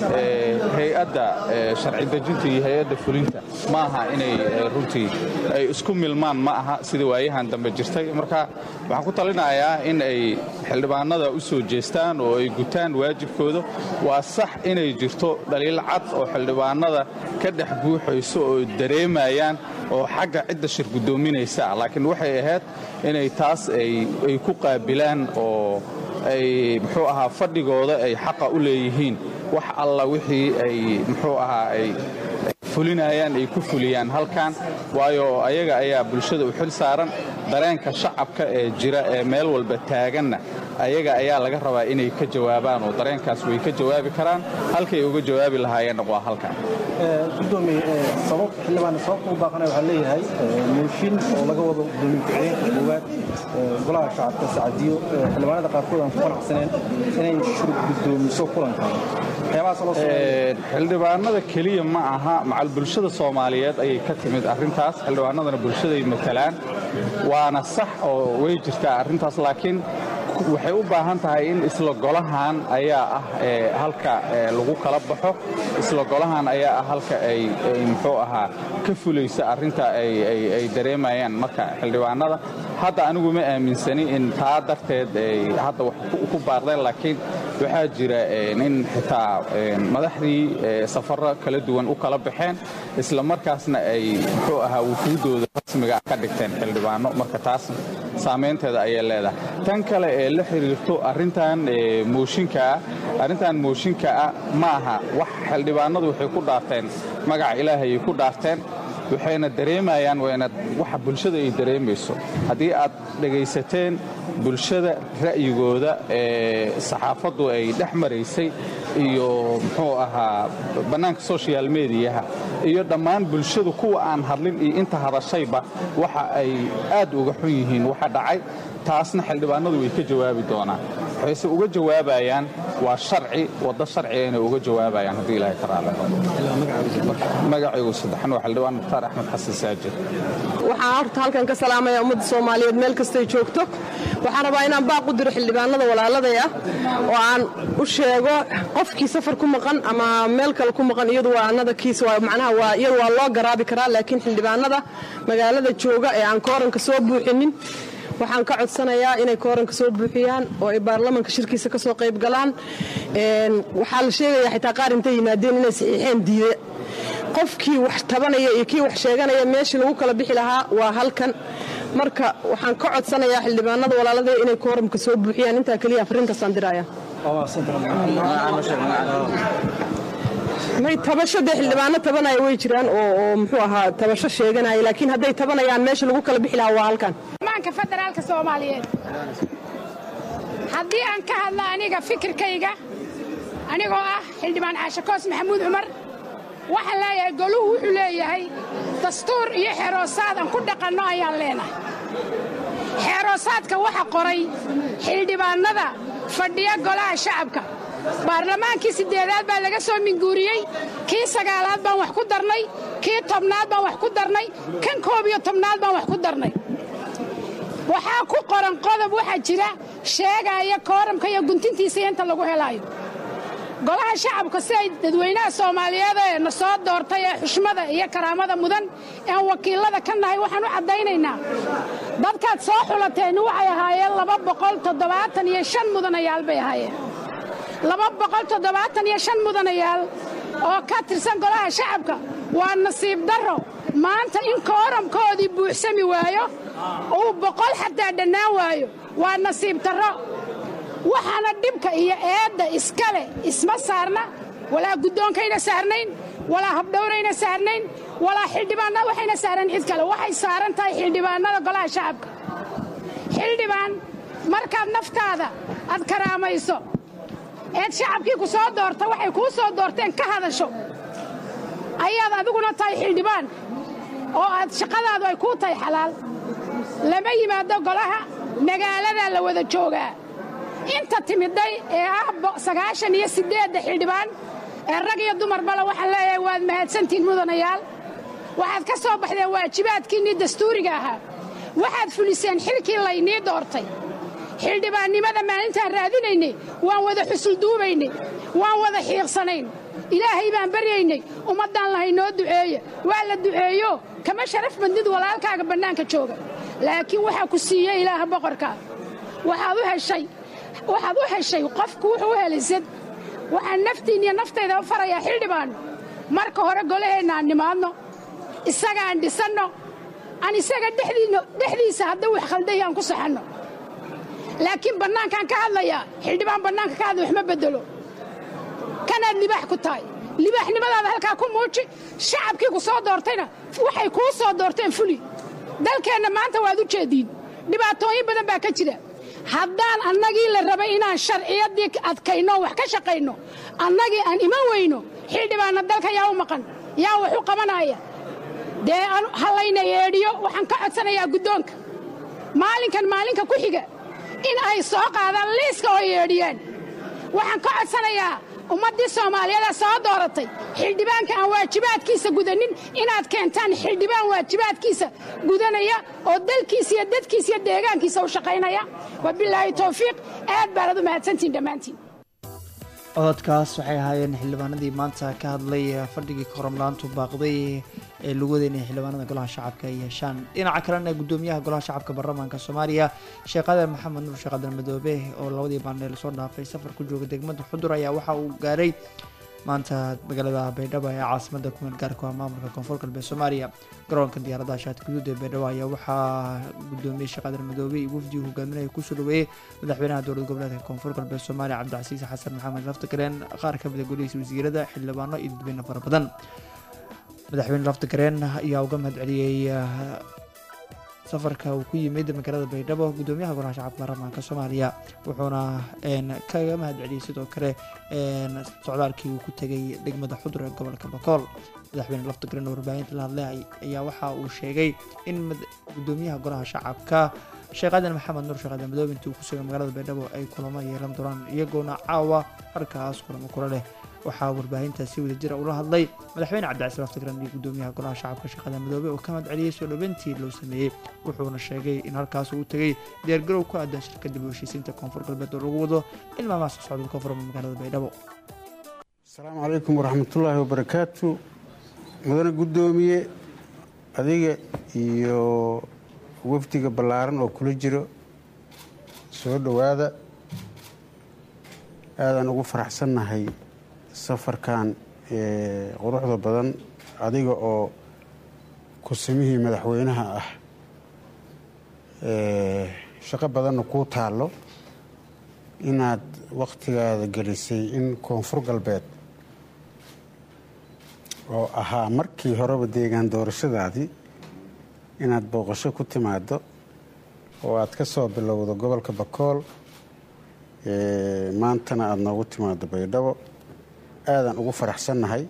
hay-adda sharci dejinta iyo hay-adda fulinta ma aha inay runtii ay isku milmaan ma aha sida waayahan dambe jirtay marka waxaan ku talinayaa in ay xildhibaanada u soo jeestaan oo ay gutaan waajibkooda waa sax inay jirto dhaliil cad oo xildhibaanada ka dhex buuxayso oo dareemayaan oo xagga cidda shir guddoominaysa laakiin waxay ahayd inay taas ay ku qaabilaan oo ay muxuu ahaa fadhigooda ay xaqa u leeyihiin wax alla wixii ay muxuu ahaa ay fulinayaan ay ku fuliyaan halkan waayo ayaga ayaa bulshada u xil saaran dareenka shacabka ee jira ee meel walba taaganna ayaga ayaa laga rabaa inay ka jawaabaan oo dareenkaas way ka jawaabi karaan halkay uga jawaabi lahaayeenna waa halkan gudoomiye sabab xildhibaan sababta u baaqanaya waxaa leeyahay mooshin oo laga wado gudoomiye ku-xigeenka koowaad golaha shacabka sacadiyo xildhibaanada qaarkood aan ku qanacsaneen inay shurub gudoomiso kulankan xildhibaanada keliya ma aha macal bulshada soomaaliyeed ayay ka timid arrintaas xildhibaanadana bulshaday matalaan waana sax oo way jirtaa arrintaas laakiin waxay u baahan tahay in isla golahan ayaa ah halka lagu kala baxo isla golahan ayaa ah halka ay muxuu ahaa ka fulaysa arrinta ay dareemayaan marka xildhibaanada hadda anigu ma aaminsani in taa darteed ay hadda wax ku baaqdeen laakiin waxaa jira in xitaa madaxdii safarro kala duwan u kala baxeen isla markaasna ay muxuu ahaa wufuuddooda rasmiga ah ka dhigteen xildhibaano marka taas saamaynteeda ayay leedahay tan kale ee la xiriirto arrintan mooshinkaa arrintan mooshinka ah ma aha wax xildhibaanadu waxay ku dhaarteen magaca ilaahayay ku dhaarteen waxayna dareemayaan wayna waxa bulshada ay dareemayso haddii aad dhegaysateen bulshada ra'yigooda ee saxaafaddu ay dhex maraysay iyo muxuu ahaa bannaanka social mediyaha iyo dhammaan bulshadu kuwa aan hadlin iyo inta hadashayba waxa ay aad uga xun yihiin waxa dhacay taasna xildhibaanadu way ka jawaabi doonaan waxayse uga jawaabayaan waa sharci waddo sharciga inay uga jawaabayaan haddii ilaahay ka raali magacaygu saddexan waa xildhibaan mukhtaar axmed xasan saajid waxaan horta halkan ka salaamaya ummadda soomaaliyeed meel kastay joogto waxaan rabaa inaan baaq u diro xildhibaanada walaaladay ah oo aan u sheego qofkii safar ku maqan ama meel kale ku maqan iyadu waa anada kiis waa macnaha waa iyadu waa loo garaabi karaa laakiin xildhibaanada magaalada jooga ee aan kooranka soo buuxinin waxaan ka codsanayaa inay kooranka soo buuxiyaan oo ay baarlamanka shirkiisa ka soo qayb galaan waxaa la sheegayaa xitaa qaar intay yimaadeen inay saxiixeen diide qofkii wax tabanaya iyo kii wax sheeganaya meeshii lagu kala bixi lahaa waa halkan marka waxaan ka codsanayaa xildhibaanada walaalada inay kooramka soo buuxiyaan intaa keliya afarintaasaan diraya may tabasho dee xildhibaano tabanaya way jiraan oo muxuu ahaa tabasho sheeganaya laakiin hadday tabanayaan meesha lagu kala bixi lahaa waa halkan maanka federaalka soomaaliyeed haddii aan ka hadla aniga fikirkayga anigoo ah xildhibaan caashakoos maxamuud cumar waxaan leeyahay goluhu wuxuu leeyahay dastuur iyo xeeroosaad aan ku dhaqanno ayaan leenahay xeeroosaadka waxa qoray xildhibaannada fadhiya golaha shacabka baarlamaankii siddeedaad baa laga soo minguuriyey kii sagaalaad baan wax ku darnay kii tobnaad baan wax ku darnay kan koob iyo tobnaad baan wax ku darnay waxaa ku qoran qodob waxaa jira sheegaya kooramka iyo guntintiisa inta lagu helaayo golaha shacabka si ay dadweynaha soomaaliyeed ee na soo doortay ee xushmada iyo karaamada mudan ean wakiilada ka nahay waxaan u caddaynaynaa dadkaad soo xulateen waxay ahaayeen laba boqol toddobaatan iyo shan mudanayaal bay ahaayeen laba boqol toddobaatan iyo shan mudanayaal oo ka tirsan golaha shacabka waa nasiib darro maanta in kooramkoodii buuxsami waayo uu boqol xataa dhannaan waayo waa nasiib darro waxaana dhibka iyo eedda iskale isma saarna walaa guddoonkayna saarnayn walaa habdhowrayna saarnayn walaa xildhibaannada waxayna saarnayn cid kale waxay saaran tahay xildhibaannada golaha shacabka xildhibaan markaad naftaada aad karaamayso eed shacabkii ku soo doorta waxay kuu soo doorteen ka hadasho ayaad adiguna tahay xildhibaan oo aad shaqadaadu ay kuu tahay xalaal lama yimaado golaha magaaladaa la wada joogaa inta timidday ee ah sagaashan iyo siddeedda xildhibaan ee rag iyo dumarbale waxaan leeyahay waad mahadsantihiin mudanayaal waxaad ka soo baxdeen waajibaadkiinnii dastuuriga ahaa waxaad fuliseen xilkii laynii doortay xildhibaannimada maalintaan raadinaynay waan wada xusulduubaynay waan wada xiiqsanayn ilaahay baan baryaynay ummaddaan lahay noo duceeya waa la duceeyo kama sharaf badnid walaalkaaga bannaanka jooga laakiin waxaa ku siiyey ilaaha boqorkaa waxaad u heshay waxaad u heshay qofku wuxuu u helaysad waxaan naftiin iyo naftayda u farayaa xildhibaanno marka hore golaheenna aan nimaadno isaga aan dhisanno aan isaga dhexdiisa hadda wax khalday aan ku saxanno laakiin bannaankaan ka hadlayaa xildhibaan bannaanka ka hadlay wax ma beddelo kanaad libaax ku tahay libaaxnimadaada halkaa ku muuji shacabkii ku soo doortayna waxay kuu soo doorteen fuli dalkeenna maanta waad u jeediin dhibaatooyin badan baa ka jira haddaan annagii la rabay inaan sharciyaddii adkayno wax ka shaqayno annagii aan iman weyno xildhibaanna dalka yaa u maqan yaa wax u qabanaya dee hallayna yeedhiyo waxaan ka codsanayaa guddoonka maalinkan maalinka ku xiga in ay soo qaadaan liiska oo yeedhiyaan waxaan ka codsanayaa ummaddii soomaaliyeeda soo dooratay xildhibaanka aan waajibaadkiisa gudanin inaad keentaan xildhibaan waajibaadkiisa gudanaya oo dalkiisa iyo dadkiisa iyo deegaankiisa u shaqaynaya wabilaahi towfiiq aad baanad u mahadsantihin dhammaantiin cododkaas waxay ahaayeen xildhibaanadii maanta ka hadlay fadhigii koramlaantu baaqday ee lagu wadeynaya xildhibaanada golaha shacabka ay yeeshaan dhinaca kalena gudoomiyaha golaha shacabka baarlamaanka soomaaliya sheekh aadan maxamed nuur sheekh aadan madoobe oo labadii baandheel soo dhaafay safar ku jooga degmada xudur ayaa waxa uu gaaray maanta magaalada baydhabo ee caasimada kumeel gaarka ah maamulka koonfur galbeed soomaaliya garoonka diyaaradaha shaati guduud ee baydhabo ayaa waxaa gudoomiye sheekh aadan madoobe iyo wafdigu hogaaminaya kusoo dhaweeyey madaxweynaha dowlad goboleedka koonfur galbeed soomaaliya cabdicasiis xasan maxamed laftagareen qaar ka mid a golihiisa wasiirada xildhibaano iyo dadweyne fara badan madaxweyne laftagareen ayaa uga mahad celiyey safarka uu ku yimid magaalada baydhabo gudoomiyaha golaha shacabka baarlamaanka soomaaliya wuxuuna kaga mahad celiyey sidoo kale socdaalkii uu ku tegay degmada xudur ee gobolka bakool madaxweyne laftagareen oo warbaahinta la hadlay ayaa waxa uu sheegay in gudoomiyaha golaha shacabka sheekh aadan maxamed nuur sheekh aadan madoobe intii uu ku sugay magaalada baydhabo ay kulamo yeelan doonaan iyagoona caawa halkaas kulamo kula leh waxaa warbaahinta si wada jira ula hadlay madaxweyne cabdicasiis laftagrand iyo gudoomiyaha golaha shacabka sheekh madoobe oo ka mahad celiyey soo dhaweyntii loo sameeyey wuxuuna sheegay in halkaas uu tegay diyaargarow ku aadan shirka dib u heshiisiinta koonfur galbeed oo lagu wado in maamaha soo socda ka furma magaalada baydhabo asalaamu calaykum waraxmatullaahi wabarakaatu mudane guddoomiye adiga iyo wafdiga ballaaran oo kula jiro soo dhowaada aadaan ugu faraxsannahay safarkan quruxda badan adiga oo kursamihii madaxweynaha ah shaqo badanna kuu taallo inaad wakhtigaada gelisay in koonfur galbeed oo ahaa markii horeba deegaan doorashadaadii inaad booqasho ku timaado oo aad ka soo bilowdo gobolka bakool maantana aada noogu timaado baydhabo aadaan ugu faraxsannahay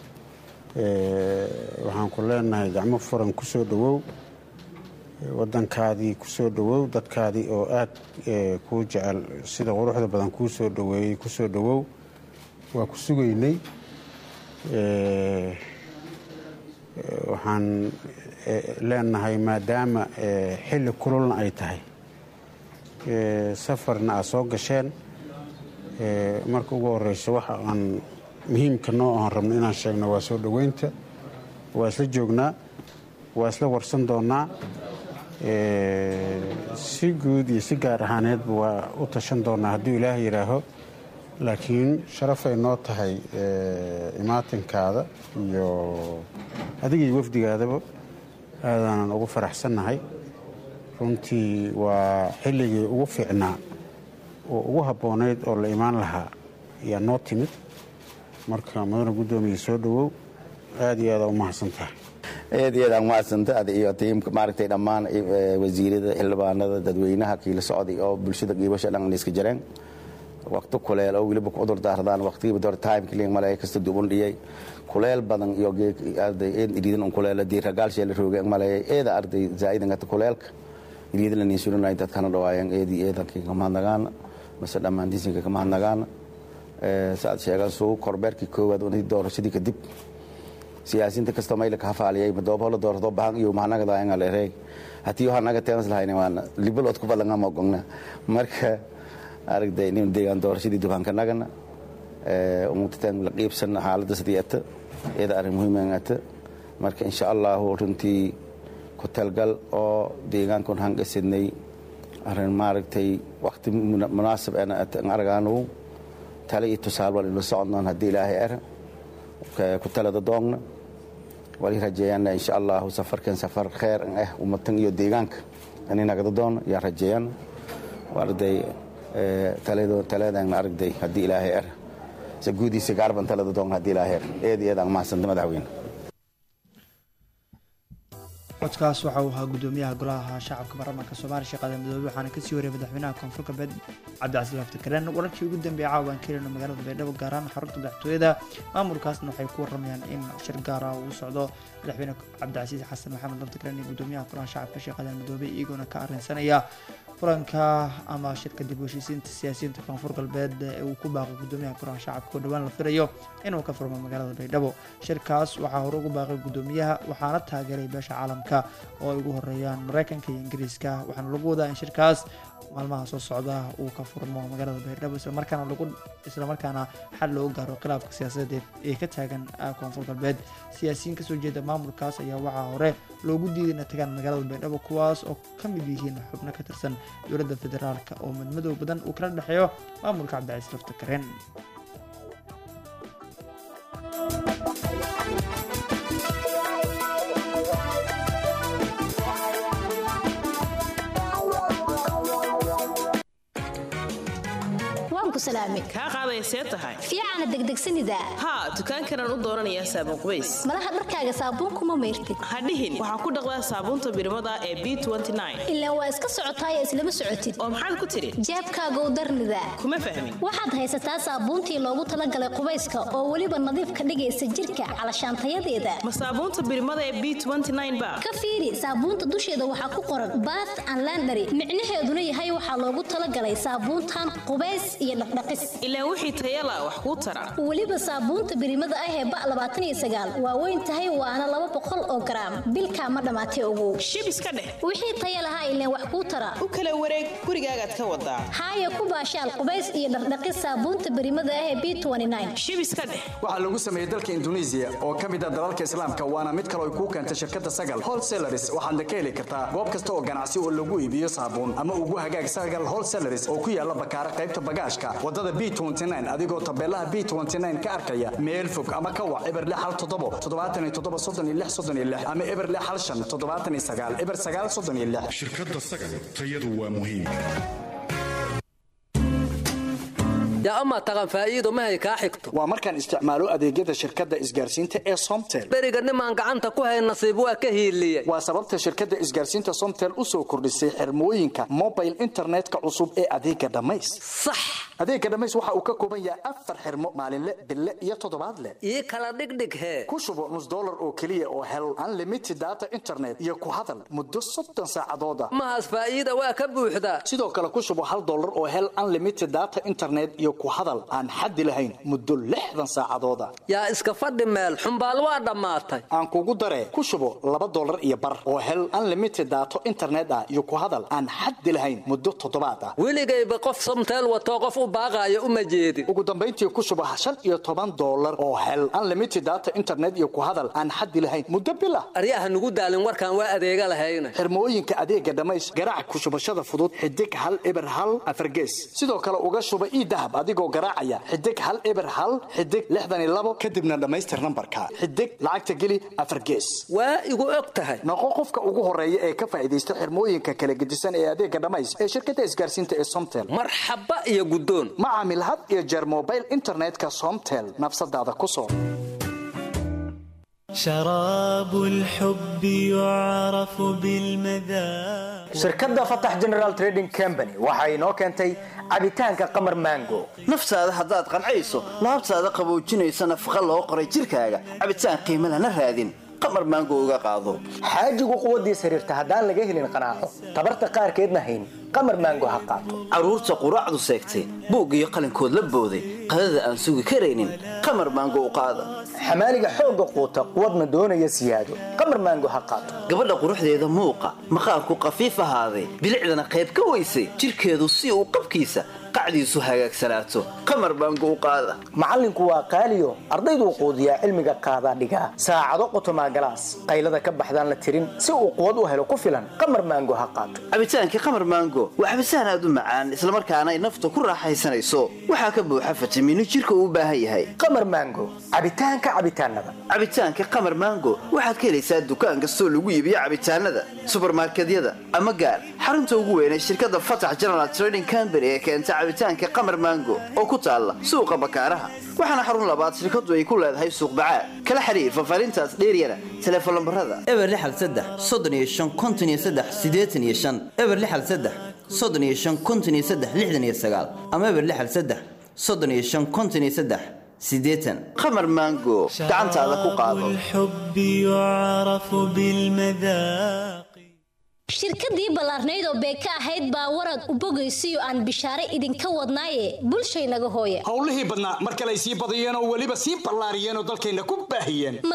waxaan ku leenahay gacmo furan ku soo dhowow waddankaadii ku soo dhowow dadkaadii oo aad kuu jecel sida quruxda badan kuu soo dhoweeyey ku soo dhowow waa ku sugaynay waxaan leenahay maadaama xilli kululna ay tahay safarna aad soo gasheen marka ugu horeyso waxa aan muhiimka noo aan rabno inaan sheegno waa soo dhoweynta waa isla joognaa waa isla warsan doonaa si guud iyo si gaar ahaaneedba waa u tashan doonaa hadduu ilaah yidhaaho laakiin sharafay noo tahay imaatinkaada iyo adiga iyo wafdigaadaba aadaanan ugu faraxsannahay runtii waa xilligii ugu fiicnaa oo ugu habboonayd oo la imaan lahaa ayaa noo timid marka mudane guddoomiya soo dhowow aad iyo aada u mahadsan tahay aad iyo aad aan umahadsanta ada iyo tiimka maaragtay dhammaan wasiirada xildhibaanada dadweynaha kiila socday oo bulshada qiibasha dhan iska jareen waqti kuleel oo weliba ku cudur daardaan waqtigiiba door timekling male kasta duban dhiyay kuleel badan iyo arday eed iriidan un kuleela diir ragaalshee la roogay maleeyay eeda arday zaa'idan gata kuleelka iriidan la niinsulinay dadkana dhawaayeen eedii eedankii kamahadnagaana mase dhammaan disinka kamahadnagaana saad sheegan suu korbeerkii koowaad unii doorashadii kadib siyaasiinta kasta mayla ka hafaaliyay madoobola doorto bahan iyo mahanaga anga leereey hatii waxa naga teenas lahayna waan libal od ku balanga ma gogna marka aragday nin deegaan doorashadii dubaanka nagana ee umutataan la qiibsan xaaladda sidii ata iyada arrin muhiim ata marka insha Allah runtii ku talgal oo deegaankan hangasidnay arrin maaragtay waqti munaasab ana aragaanu tale iyo tusaale wal la soconnaan haddii ilaahay ara ku talada doogna wali rajeeyana insha allahu safarkan safar kheer ah ummatan iyo deegaanka ani nagada doona yaa rajeeyana arday taladan aragday haddii ilaahay ara se guudiisa gaarban talada doogna haddii ilaahay ara eed iyo eed aan mahadsanta madaxweyne codkaas waxa uu ahaa gudoomiyaha golaha shacabka baarlamaanka soomaaliya sheekh aadan madoobe waxaana kasii wariyay madaxweynaha koonfur galbeed cabdicasiis laftikareen wararkii ugu dambeeyay caawa aan keenayno magaalada baydhabo gaar ahaan xarunta madaxtooyada maamulkaasna waxay ku waramayaan in shir gaar ah uu socdo madaxweyne cabdicasiis xasan maxamed laftikareen iyo gudoomiyaha golaha shacabka sheekh aadan madoobe iyagoona ka arrinsanaya kulanka ama shirka dib u heshiisiinta siyaasiyiinta koonfur galbeed ee uu ku baaqay gudoomiyaha golaha shacabka oo dhowaan la filayo inuu ka furmo magaalada baydhabo shirkaas waxaa hore ugu baaqay gudoomiyaha waxaana taageeray beesha caalamka caalamka oo ay ugu horeeyaan mareykanka iyo ingiriiska waxaana lagu wadaa in shirkaas maalmaha soo socda uu ka furmo magaalada baydhabo islamarkaana lagu islamarkaana xal loogu gaaro khilaafka siyaasadeed ee ka taagan koonfur galbeed siyaasiyiin kasoo jeeda maamulkaas ayaa waxaa hore loogu diiday inay tagaan magaalada baydhabo kuwaas oo ka mid yihiin xubno ka tirsan dowladda federaalk oo madmadow badan uu kala dhexeeyo maamulka cabdicasiis lafta karen kaa qaadaysee tahay fiicana degdegsanida haa dukaankanaan u dooranayaa saabuun qubays malaha dharkaaga saabuunkuma mayrtid hadhihin waxaa ku dhaqdaa saabuunta birimada ee b ilaan waa iska socotaay islama socotid oo maxaad ku tidhi jeebkaagow darnida kuma fahmin waxaad haysataa saabuuntii loogu talagalay qubayska oo weliba nadiif ka dhigaysa jirka calashaantayadeeda ma saabuunta birimada ee b ba ka fiiri saabuunta dusheeda waxaa ku qoran bath and landary micnaheeduna yahay waxaa loogu talagalay saabuuntan qubays iyo dhaqdhaqis ilaan wixii tayala wax kuu tara weliba saabuunta birimada ah ee ba labaatan iyo sagaal waa weyn tahay waana laba boqol oo garaam bilkaa ma dhammaatay ogow shib iska dheh wixii taya lahaa ileen wax kuu tara u kala wareeg gurigaagaad ka wadaa haaya ku baashaal qubays iyo dhaqdhaqis saabuunta birimada ah ee b shib iska dheh waxaa lagu sameeyey dalka induneisiya oo ka mid ah dalalka islaamka waana mid kale ay kuu keentay shirkadda sagal wholesalaris waxaadna ka heli kartaa goob kasta oo ganacsi oo lagu iibiyo saabuun ama ugu hagaag sagal wholesalaris oo ku yaala bakaara qaybta bagaashka wadada b adigoo tabeelaha b ka arkaya meel fog ama ka wac eber hal toddobo toddobaatan iyo toddoba soddon iyo lix soddon iyo lix ama eber hal shan toddobaatan iyo sagaal eber sagaal soddon iyo lix shirkadda sagal tayadu waa muhiim yaa amaa taqan faa'iido mahay kaa xigto waa markaan isticmaalo adeegyada shirkadda isgaarsiinta ee somtel beriga nimaan gacanta ku hayn nasiib waa ka hiiliye waa sababta shirkadda isgaarsiinta somtel u soo kordhisay xirmooyinka mobile internetka cusub ee adeega dhammays sax adeega dhammays waxa uu ka kooban yahay afar xirmo maalinle bille iyo toddobaadle ii kala dhigdhig hee ku shubo nus dollar oo keliya oo hel unlimited data internet iyo ku hadal muddo soddon saacadooda mahaas faa'iida waa ka buuxdaa sidoo kale ku shubo hal dollar oo hel unlimited data internet iyo ku hadal aan xaddi lahayn muddo lixdan saacadooda yaa iska fadhi meel xumbaal waa dhammaatay aan kugu daree ku shubo laba dollar iyo bar oo hel unlimited daato internet ah iyo ku hadal aan xaddi lahayn muddo toddobaad ah weligayba qof somteel watoo qof u baaqaayo uma jeedin ugu dambayntii ku shubo shan iyo toban dollar oo hel unlimited data internet iyo ku hadal aan xaddi lahayn muddo bil ah aryaha nugu daalin warkaan waa adeega lahayna xirmooyinka adeega dhammays garaac ku shubashada fudud xidig hal eber hal afargees sidoo kale uga shuba ii dahab adigoo garaacaya xidig hal eber hal xidig lixdan iyo labo kadibna dhammaystir nambarka xidig lacagta geli afar gees waa igu og tahay noqo qofka ugu horeeya ee ka faa'iidaysta xirmooyinka kala gedisan ee adeega dhammays ee shirkadda isgaarsiinta ee somtel marxaba iyo guddoon ma caamil had iyo jeer mobile internetka somtel nafsadaada ku soo شراب الحب يعرف بالمذاق shirkadda fatax general trading company waxa inoo keentay cabitaanka qamar mango naftaada haddaad qancayso laabtaada qaboojinaysa nafaqa loo qoray jirkaaga cabitaan qiimo lana raadin qamar maango uga qaado xaajigu quwaddiis xiriirta haddaan laga helin qanaaco tabarta qaarkeedna hayn qamar maango ha qaato carruurta quraacdu seegtay buug iyo qalinkood la booday qadada aan sugi karaynin qamar maango u qaada xamaaliga xoogga quuta quwadna doonaya siyaado qamar maango ha qaato gabadha quruxdeeda muuqa maqaarku qafiif ahaaday bilicdana qayb ka weysay jirkeedu si uu qabkiisa qacdiisu hagaagsanaato qamar baango u qaada macallinku waa qaaliyo ardayduu quudiyaa cilmiga qaadaa dhigaa saacado qotomaa galaas qaylada ka baxdaan la tirin si uu quwad u helo ku filan qamar maango ha qaato cabitaankii qamar maango waa cabitaan aad u macaan islamarkaana ay nafta ku raaxaysanayso waxaa ka buuxa fitamiino jirka uu u baahan yahay qamar maango cabitaanka cabitaanada cabitaanka qamar maango waxaad ka helaysaa dukaan kastoo lagu iibiyo cabitaanada subarmarkedyada ama gaar xarunta ugu weyn ee shirkadda fatax general trading company ee keenta cabitaanka qamar maango oo ku taalla suuqa bakaaraha waxaana xarun labaad shirkadu ay ku leedahay suuq bacaad kala xiriir fafaarintaas dheeryana teleefon lambarada eber lixal saddex soddon iyo shan konton iyo saddex siddeetan iyo shan eber lixal saddex soddon iyo shan konton iyo saddex lixdan iyo sagaal ama eber lixal saddex soddon iyo shan konton iyo saddex siddeetan qamar maango gacantaada ku qaado الحب يعرف بالمذاق shirkadii ballaarnayd oo beeka ahayd baa warad u bogaysiyo aan bishaare idinka wadnaaye bulshaynaga hooya howlihii badnaa mar kale ay sii badiyeen oo weliba sii ballaariyeen oo dalkayna ku baahiyeen matooradii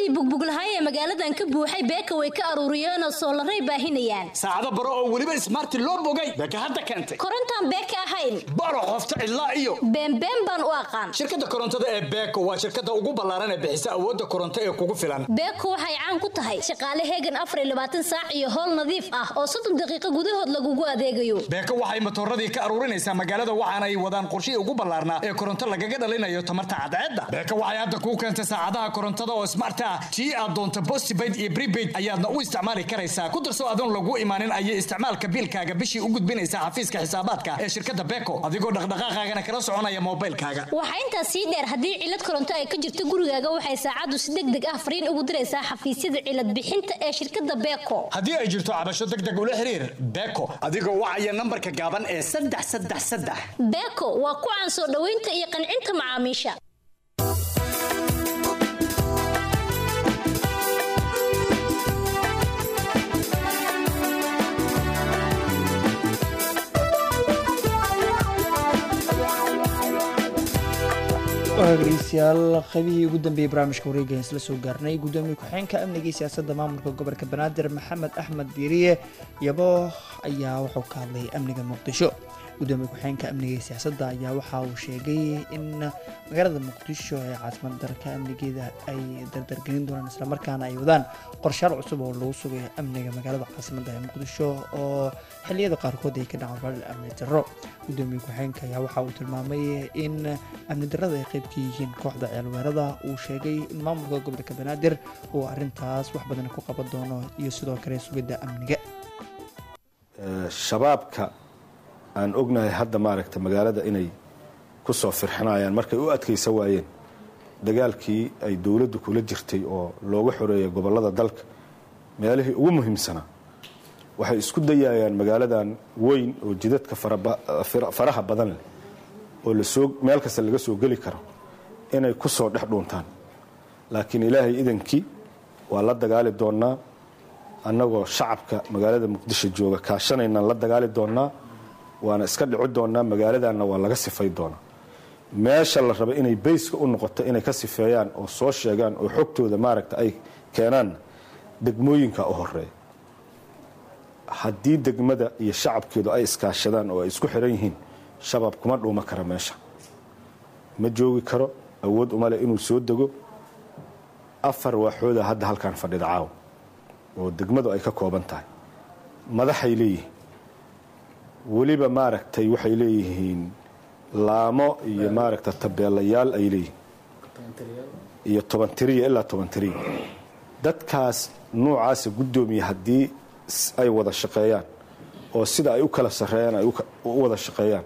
bugbuglahaay ee magaaladan ka buuxay beeka way ka aruuriyeenoo soolaray baahinayaan saacado baro oo weliba ismaarti loo bogay beeka hadda keentay korontaan beeka ahayn baro qofta cidlaa iyo beenbeen baan u aqaan shirkadda korontada ee beeko waa shirkadda ugu ballaaran ee bixisa awoodda koronto ee kugu filan beeko waxay caan ku tahay shaqaale heegan afar iyo labaatan saac iyo howl nadiif ah oo soddon daqiiqo gudahood lagugu adeegayo beeko waxay matooradii ka aruurinaysaa magaalada waxaana ay wadaan qorshihii ugu ballaarnaa ee koronto lagaga dhalinayo tamarta cadceedda beeko waxay hadda kuu keentay saacadaha korontada oo smart ah tii aad doonto postpaid iyo prepaid ayaadna u isticmaali karaysaa ku darso adoon lagu imaanin ayay isticmaalka biilkaaga bishii u gudbinaysaa xafiiska xisaabaadka ee shirkadda beeko adigoo dhaqdhaqaaqaagana kala soconaya moobaylkaaga waxaa intaas sii dheer haddii cilad koronto ay ka jirto gurigaaga waxay saacaddu si deg deg ah fariin ugu diraysaa xafiisyada cilad bixinta ee shirkadda beeko haddii ay jirto cabasho deg deg ula xiriir beeko adigoo wacaya nambarka gaaban ee saddex saddex saddex beeko waa ku caan soo dhoweynta iyo qancinta macaamiisha dhegeystayaal qaybihii ugu dambeeyey barnaamijka wareegan isla soo gaarnay gudoomiye ku-xigeenka amniga iyo siyaasadda maamulka gobolka banaadir maxamed axmed diiriye yabo ayaa wuxuu ka hadlay amniga muqdisho gudoomiye ku-xigeenka amniga iyo siyaasadda ayaa waxa uu sheegay in magaalada muqdisho ee caasimad dalka amnigeeda ay dardargelin doonaan islamarkaana ay wadaan qorshaal cusub oo lagu sugayo amniga magaalada caasimadda ee muqdisho oo xilliyada qaarkood ay ka dhacaan falal amni darro gudoomiye ku-xigeenka ayaa waxa uu tilmaamay in amni darrada ay qayb ka yihiin kooxda ceelweerada uu sheegay in maamulka gobolka banaadir uu arintaas wax badan ku qaban doono iyo sidoo kale sugidda amniga shabaabka aan ognahay hadda maaragta magaalada inay ku soo firxinayaan markay u adkaysa waayeen dagaalkii ay dowladdu kula jirtay oo looga xoreeyay gobollada dalka meelihii ugu muhiimsanaa waxay isku dayayaan magaaladan weyn oo jidadka faraha badan leh oo lasoo meel kasta laga soo geli karo inay ku soo dhex dhuuntaan laakiin ilaahay idankii waa la dagaali doonnaa annagoo shacabka magaalada muqdisho jooga kaashanaynaan la dagaali doonnaa waana iska dhici doonnaa magaaladanna waa laga sifay doonaa meesha la raba inay bayska u noqoto inay ka sifeeyaan oo soo sheegaan oo xogtooda maaragta ay keenaan degmooyinka u horeeya haddii degmada iyo shacabkeedu ay iskaashadaan oo ay isku xiran yihiin shabaab kuma dhuuma kara meesha ma joogi karo awood uma leh inuu soo dego afar waaxooda hadda halkaan fadhida caawa oo degmadu ay ka kooban tahay madaxay leeyihiin weliba maaragtay waxay leeyihiin laamo iyo maaragta tabeelayaal ay leeyihiin iyo toban tiriya ilaa toban tiriya dadkaas nuucaasa guddoomiya haddii ay wada shaqeeyaan oo sida ay u kala sarreeyaan ay u wada shaqeeyaan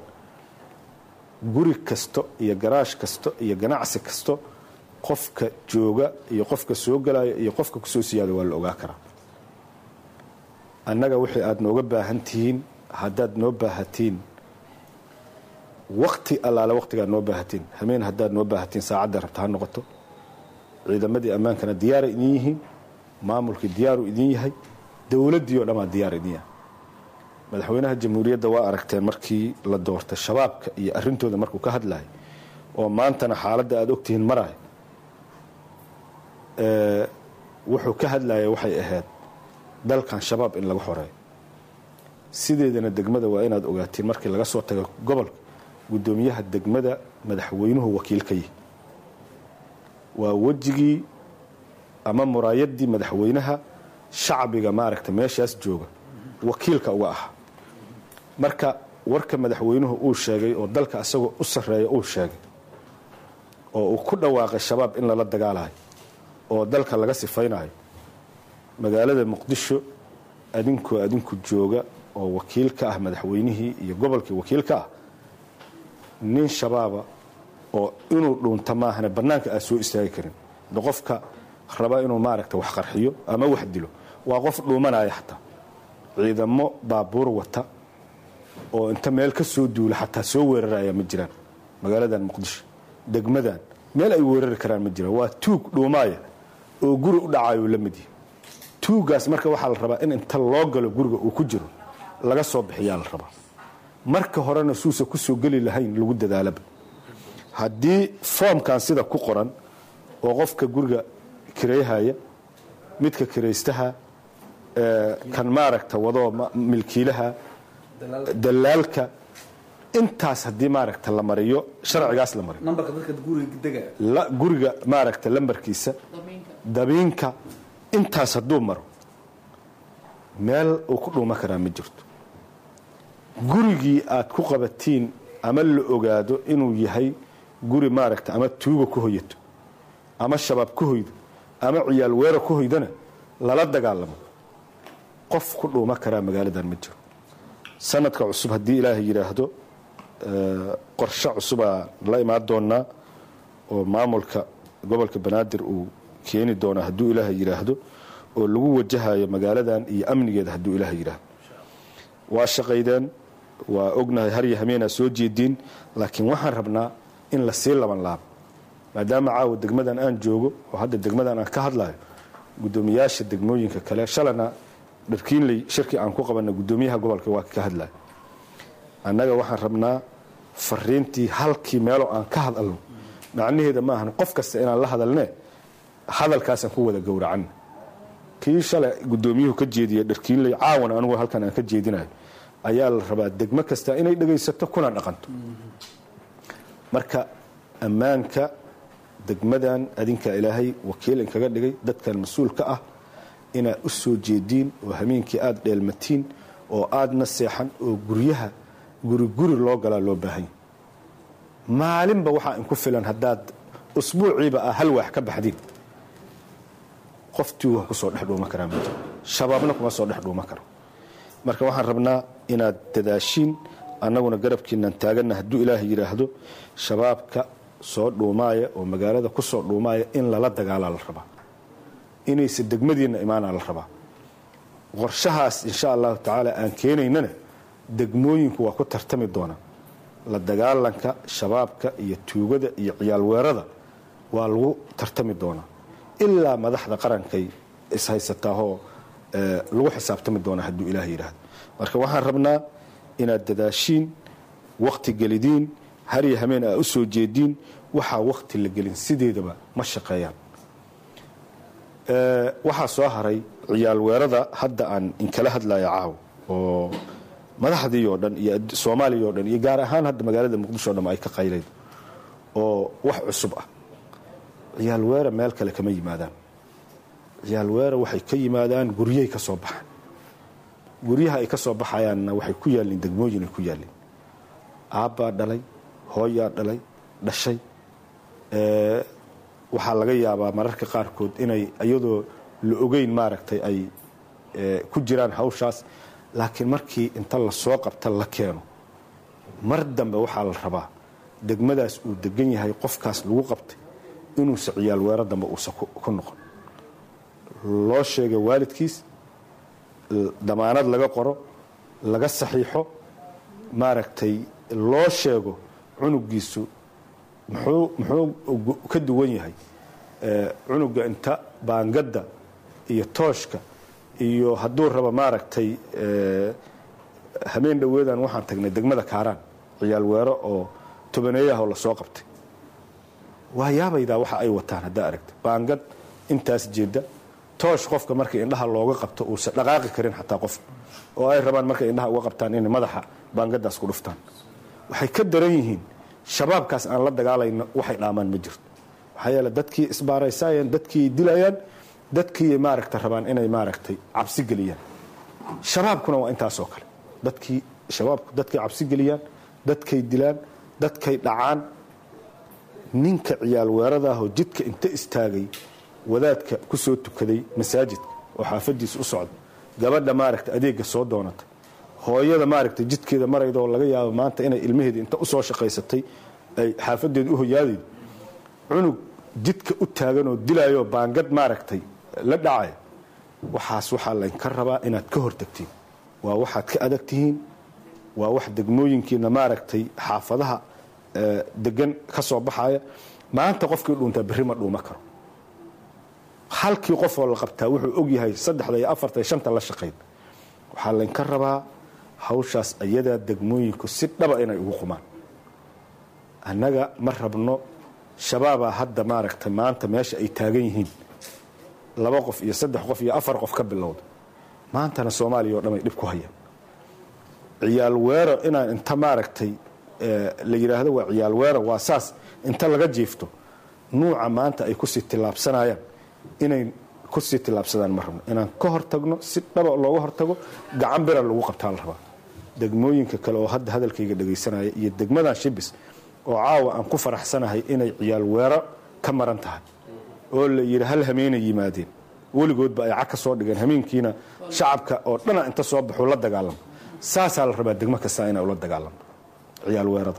guri kasto iyo garaash kasto iyo ganacsi kasto qofka jooga iyo qofka soo galaya iyo qofka kusoo siyaada waa la ogaa karaa annaga wixii aad nooga baahan tihiin haddaad noo baahatiin wakti allaale waktigaad noo baahatiin hameen haddaad noo baahatiin saacadda rabta ha noqoto ciidamadii ammaankana diyaaray idin yihiin maamulkii diyaaru idin yahay dowladdii oo dhammaa diyaar idin yahay madaxweynaha jamhuuriyadda waa aragteen markii la doortay shabaabka iyo arrintooda markuu ka hadlayay oo maantana xaaladda aad ogtihiin maraayo wuxuu ka hadlaya waxay ahayd dalkan shabaab in laga xoreeyo sideedana degmada waa inaad ogaatiin markii laga soo tago gobolka guddoomiyaha degmada madaxweynuhu wakiil ka yihi waa wejigii ama muraayadii madaxweynaha shacbiga maaragta meeshaas jooga wakiilka uga ahaa marka warka madaxweynuhu uu sheegay oo dalka isagoo u sarreeya uu sheegay oo uu ku dhawaaqay shabaab in lala dagaalayo oo dalka laga sifaynayo magaalada muqdisho adinkoo adinku jooga oo wakiil ka ah madaxweynihii iyo gobolkii wakiil ka ah nin shabaaba oo inuu dhuunta maahane bannaanka aad soo istaagi karin de qofka raba inuu maaragta wax qarxiyo ama wax dilo waa qof dhuumanaya xataa ciidamo baabuur wata oo inta meel ka soo duula xataa soo weeraraya ma jiraan magaaladan muqdisho degmadan meel ay weerari karaan ma jiraan waa tuug dhuumaaya oo guri u dhacayo la mid yahay tuugaas marka waxaa la rabaa in inta loo galo guriga uu ku jiro laga soo bixiyaa la rabaa marka horena suusa ku soo geli lahayn lagu dadaalaba haddii foomkan sida ku qoran oo qofka guriga kirayhaya midka kiraystaha ee, kan maaragta wadoo ma- milkiilaha dalaalka intaas haddii maaragta la mariyo sharcigaas la mariyo nambarka dadka guriga dega la- guriga maaragta lambarkiisa dabiinka intaas hadduu maro meel uu ku dhuuma karaa ma jirto gurigii aad ku qabatiin ama la ogaado inuu yahay guri maaragta ama tuuga ku hoyato ama shabaab ku hoydo ama ciyaal weera ku hoydana lala dagaalamo qof ku dhuuma karaa magaaladan ma jiro sanadka cusub haddii ilaahay yidhaahdo eh, qorshe cusubaa la imaan doonaa oo maamulka gobolka banaadir uu keeni doonaa hadduu ilaahay yidhaahdo oo lagu wajahayo magaaladan iyo amnigeeda hadduu ilaahay yidhaahdo waa shaqaydeen waa ognahay har iyo hameenaa soo jeediin laakiin waxaan rabnaa in la sii laban laabo maadaama caawa degmadan aan joogo oo hadda degmadan aan ka hadlayo gudoomiyaasha degmooyinka kale shalana dharkiinley shirkii aan ku qabana gudoomiyaha gobolka waa ka hadlaya annaga waxaan rabnaa fariintii halkii meelo aan ka hadalno macnaheeda ma ahan qof kasta inaan la hadalne hadalkaasaan ku wada gowracan kii shalay gudoomiyuhu ka jeediya dharkiinley caawana anigu halkan aan ka jeedinayo ayaa la rabaa degmo kasta inay dhegaysato kuna dhaqanto marka ammaanka degmadan adinkaa ilaahay wakiil inkaga dhigay dadkan mas-uulka ah inaad u soo jeediin oo hameenkii aada dheelmatiin oo aadna seexan oo guryaha guri guri loo galaa loo baahanya maalinba waxaa inku filan haddaad usbuuciiba ah hal waax ka baxdiin qoftii waa kusoo dhex dhuuma karaa mid shabaabna kuma soo dhex dhuuma karo marka waxaan rabnaa inaad dadaashiin annaguna garabkiinaan taaganna hadduu ilaahay yidhaahdo shabaabka soo dhuumaaya oo magaalada ku soo dhuumaaya in lala dagaalaa la rabaa inaysa degmadiinna imaanaa la rabaa qorshahaas insha allahu tacaala aan keenaynana degmooyinku waa ku tartami doonaa la dagaalanka shabaabka iyo tuugada iyo ciyaal weerada waa lagu tartami doonaa ilaa madaxda qarankay ishaysataahoo eh, lagu xisaabtami doonaa hadduu ilaah yidhaahdo marka waxaan rabnaa inaad dadaashiin wakti gelidiin har iyo hameen aa u soo jeediin waxaa wakti la gelin sideedaba ma shaqeeyaan Eh, waxaa soo haray ciyaal weerada hadda aan inkala hadlaya caaw oo madaxdii oo dhan iyo ad- soomaaliya oo dhan iyo gaar ahaan hadda magaalada muqdisho o dhan ay ka qaylayd oo wax cusub ah ciyaal weera meel kale kama yimaadaan ciyaal weera waxay ka yimaadaan guryahay ka soo baxaan guryaha ay ka soo baxayaanna waxay ku yaalliin degmooyin ay ku yaalliin aabbaa dhalay hooyaa dhalay dhashay Eh, waxaa laga yaabaa mararka qaarkood inay iyadoo la ogeyn maaragtay ay eh, ku jiraan hawshaas laakiin markii inta lasoo qabta la keeno mar dambe waxaa la rabaa degmadaas uu degan yahay qofkaas lagu qabtay inuusa ciyaal weero dambe uusan ku ku noqon loo sheega waalidkiis l- damaanad laga qoro laga saxiixo maaragtay loo sheego cunugiisu muxuu muxuu ugu- ka duwan yahay Eh, cunuga inta baangadda iyo tooshka iyo hadduu rabo maaragtay eh, habeen dhoweedan waxaan tagnay degmada kaaraan ciyaal weero oo tobaneeyahoo lasoo qabtay waa yaabaydaa waxa ay wataan haddaa aragta baangad intaas jeeda toosh qofka marka indhaha looga qabto uusan dhaqaaqi karin xataa qofka oo ay rabaan markay indhaha uga qabtaan inay madaxa baangadaas ku dhuftaan waxay ka daran yihiin shabaabkaas aan la dagaalayno waxay dhaamaan ma jirto maxaa yeele dadkii isbaaraysayeen dadkii dilayaan dadkii maaragta rabaan inay maaragtay cabsi geliyaan shabaabkuna waa intaasoo kale dadkii shabaabku dadkay cabsi geliyaan dadkay dilaan dadkay dhacaan ninka ciyaal weeradaahoo jidka inta istaagay wadaadka ku soo tukaday masaajidka oo xaafadiisa u socda gabadha maaragta adeega soo doonata hooyada maaragta jidkeeda marayda oo laga yaabo maanta inay ilmaheeda inta usoo shaqaysatay ay xaafadeeda u hoyaadaydo cunug jidka u taaganoo dilayoo baangad maaragtay la dhacaya waxaas waxaa laynka rabaa inaad ka hortagtiin waa waxaad ka adag tihiin waa wax degmooyinkiina maaragtay xaafadaha eh, degan ka soo baxaya maanta qofkii dhuuntaa berri ma dhuuma karo halkii qofoo la qabtaa wuxuu og yahay saddexda iyo afarta iyo shanta la shaqayn waxaa laynka rabaa hawshaas ayadaa degmooyinku si dhaba inay ugu qumaan annaga ma rabno shabaabaa hadda maaragtay maanta meesha ay taagan yihiin laba qof iyo saddex qof iyo afar qof ka bilowda maantana soomaaliya oo dhan ay dhib ku hayaan ciyaal weero inaan inta maaragtay la yidhaahdo waa ciyaal weero waa saas inta laga jiifto nuuca maanta ay kusii tillaabsanayaan inay kusii tillaabsadaan ma rabno inaan ka hortagno si dhaba looga hortago gacan bira lagu qabtaa la rabaa degmooyinka kale oo hadda hadalkayga dhagaysanaya iyo degmadan shibis oo caawa aan ku faraxsanahay inay ciyaal weero ka maran tahay oo la yidhi hal hameenay yimaadeen weligoodba ay cag ka soo dhigeen hameenkiina shacabka oo dhana inta soo baxuu la dagaalamo saasaa la rabaa degmo kasta inay ula dagaalamo ciyaal weerada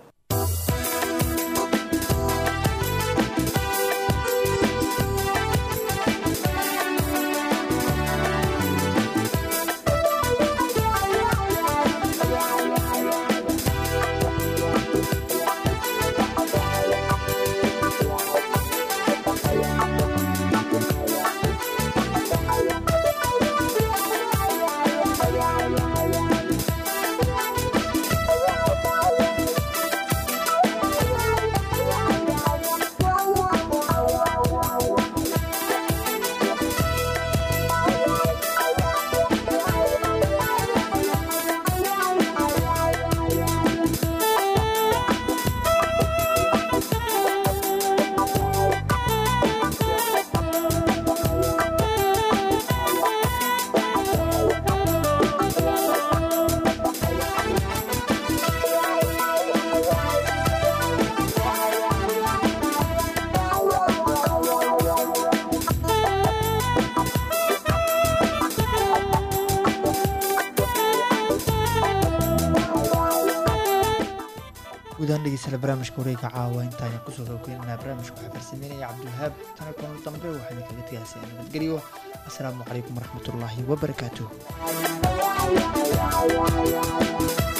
gudahaan dhegeystayaal barnaamijka wareega caawa intaayaan kusoo gabagaynanaa barnaamijka waxaa farsameynaya cabdiwahaab tana kulan dambe waxaa idinkaga tegaysay nabadgelyo asalaamu calaykum waraxmatullaahi wabarakaatuh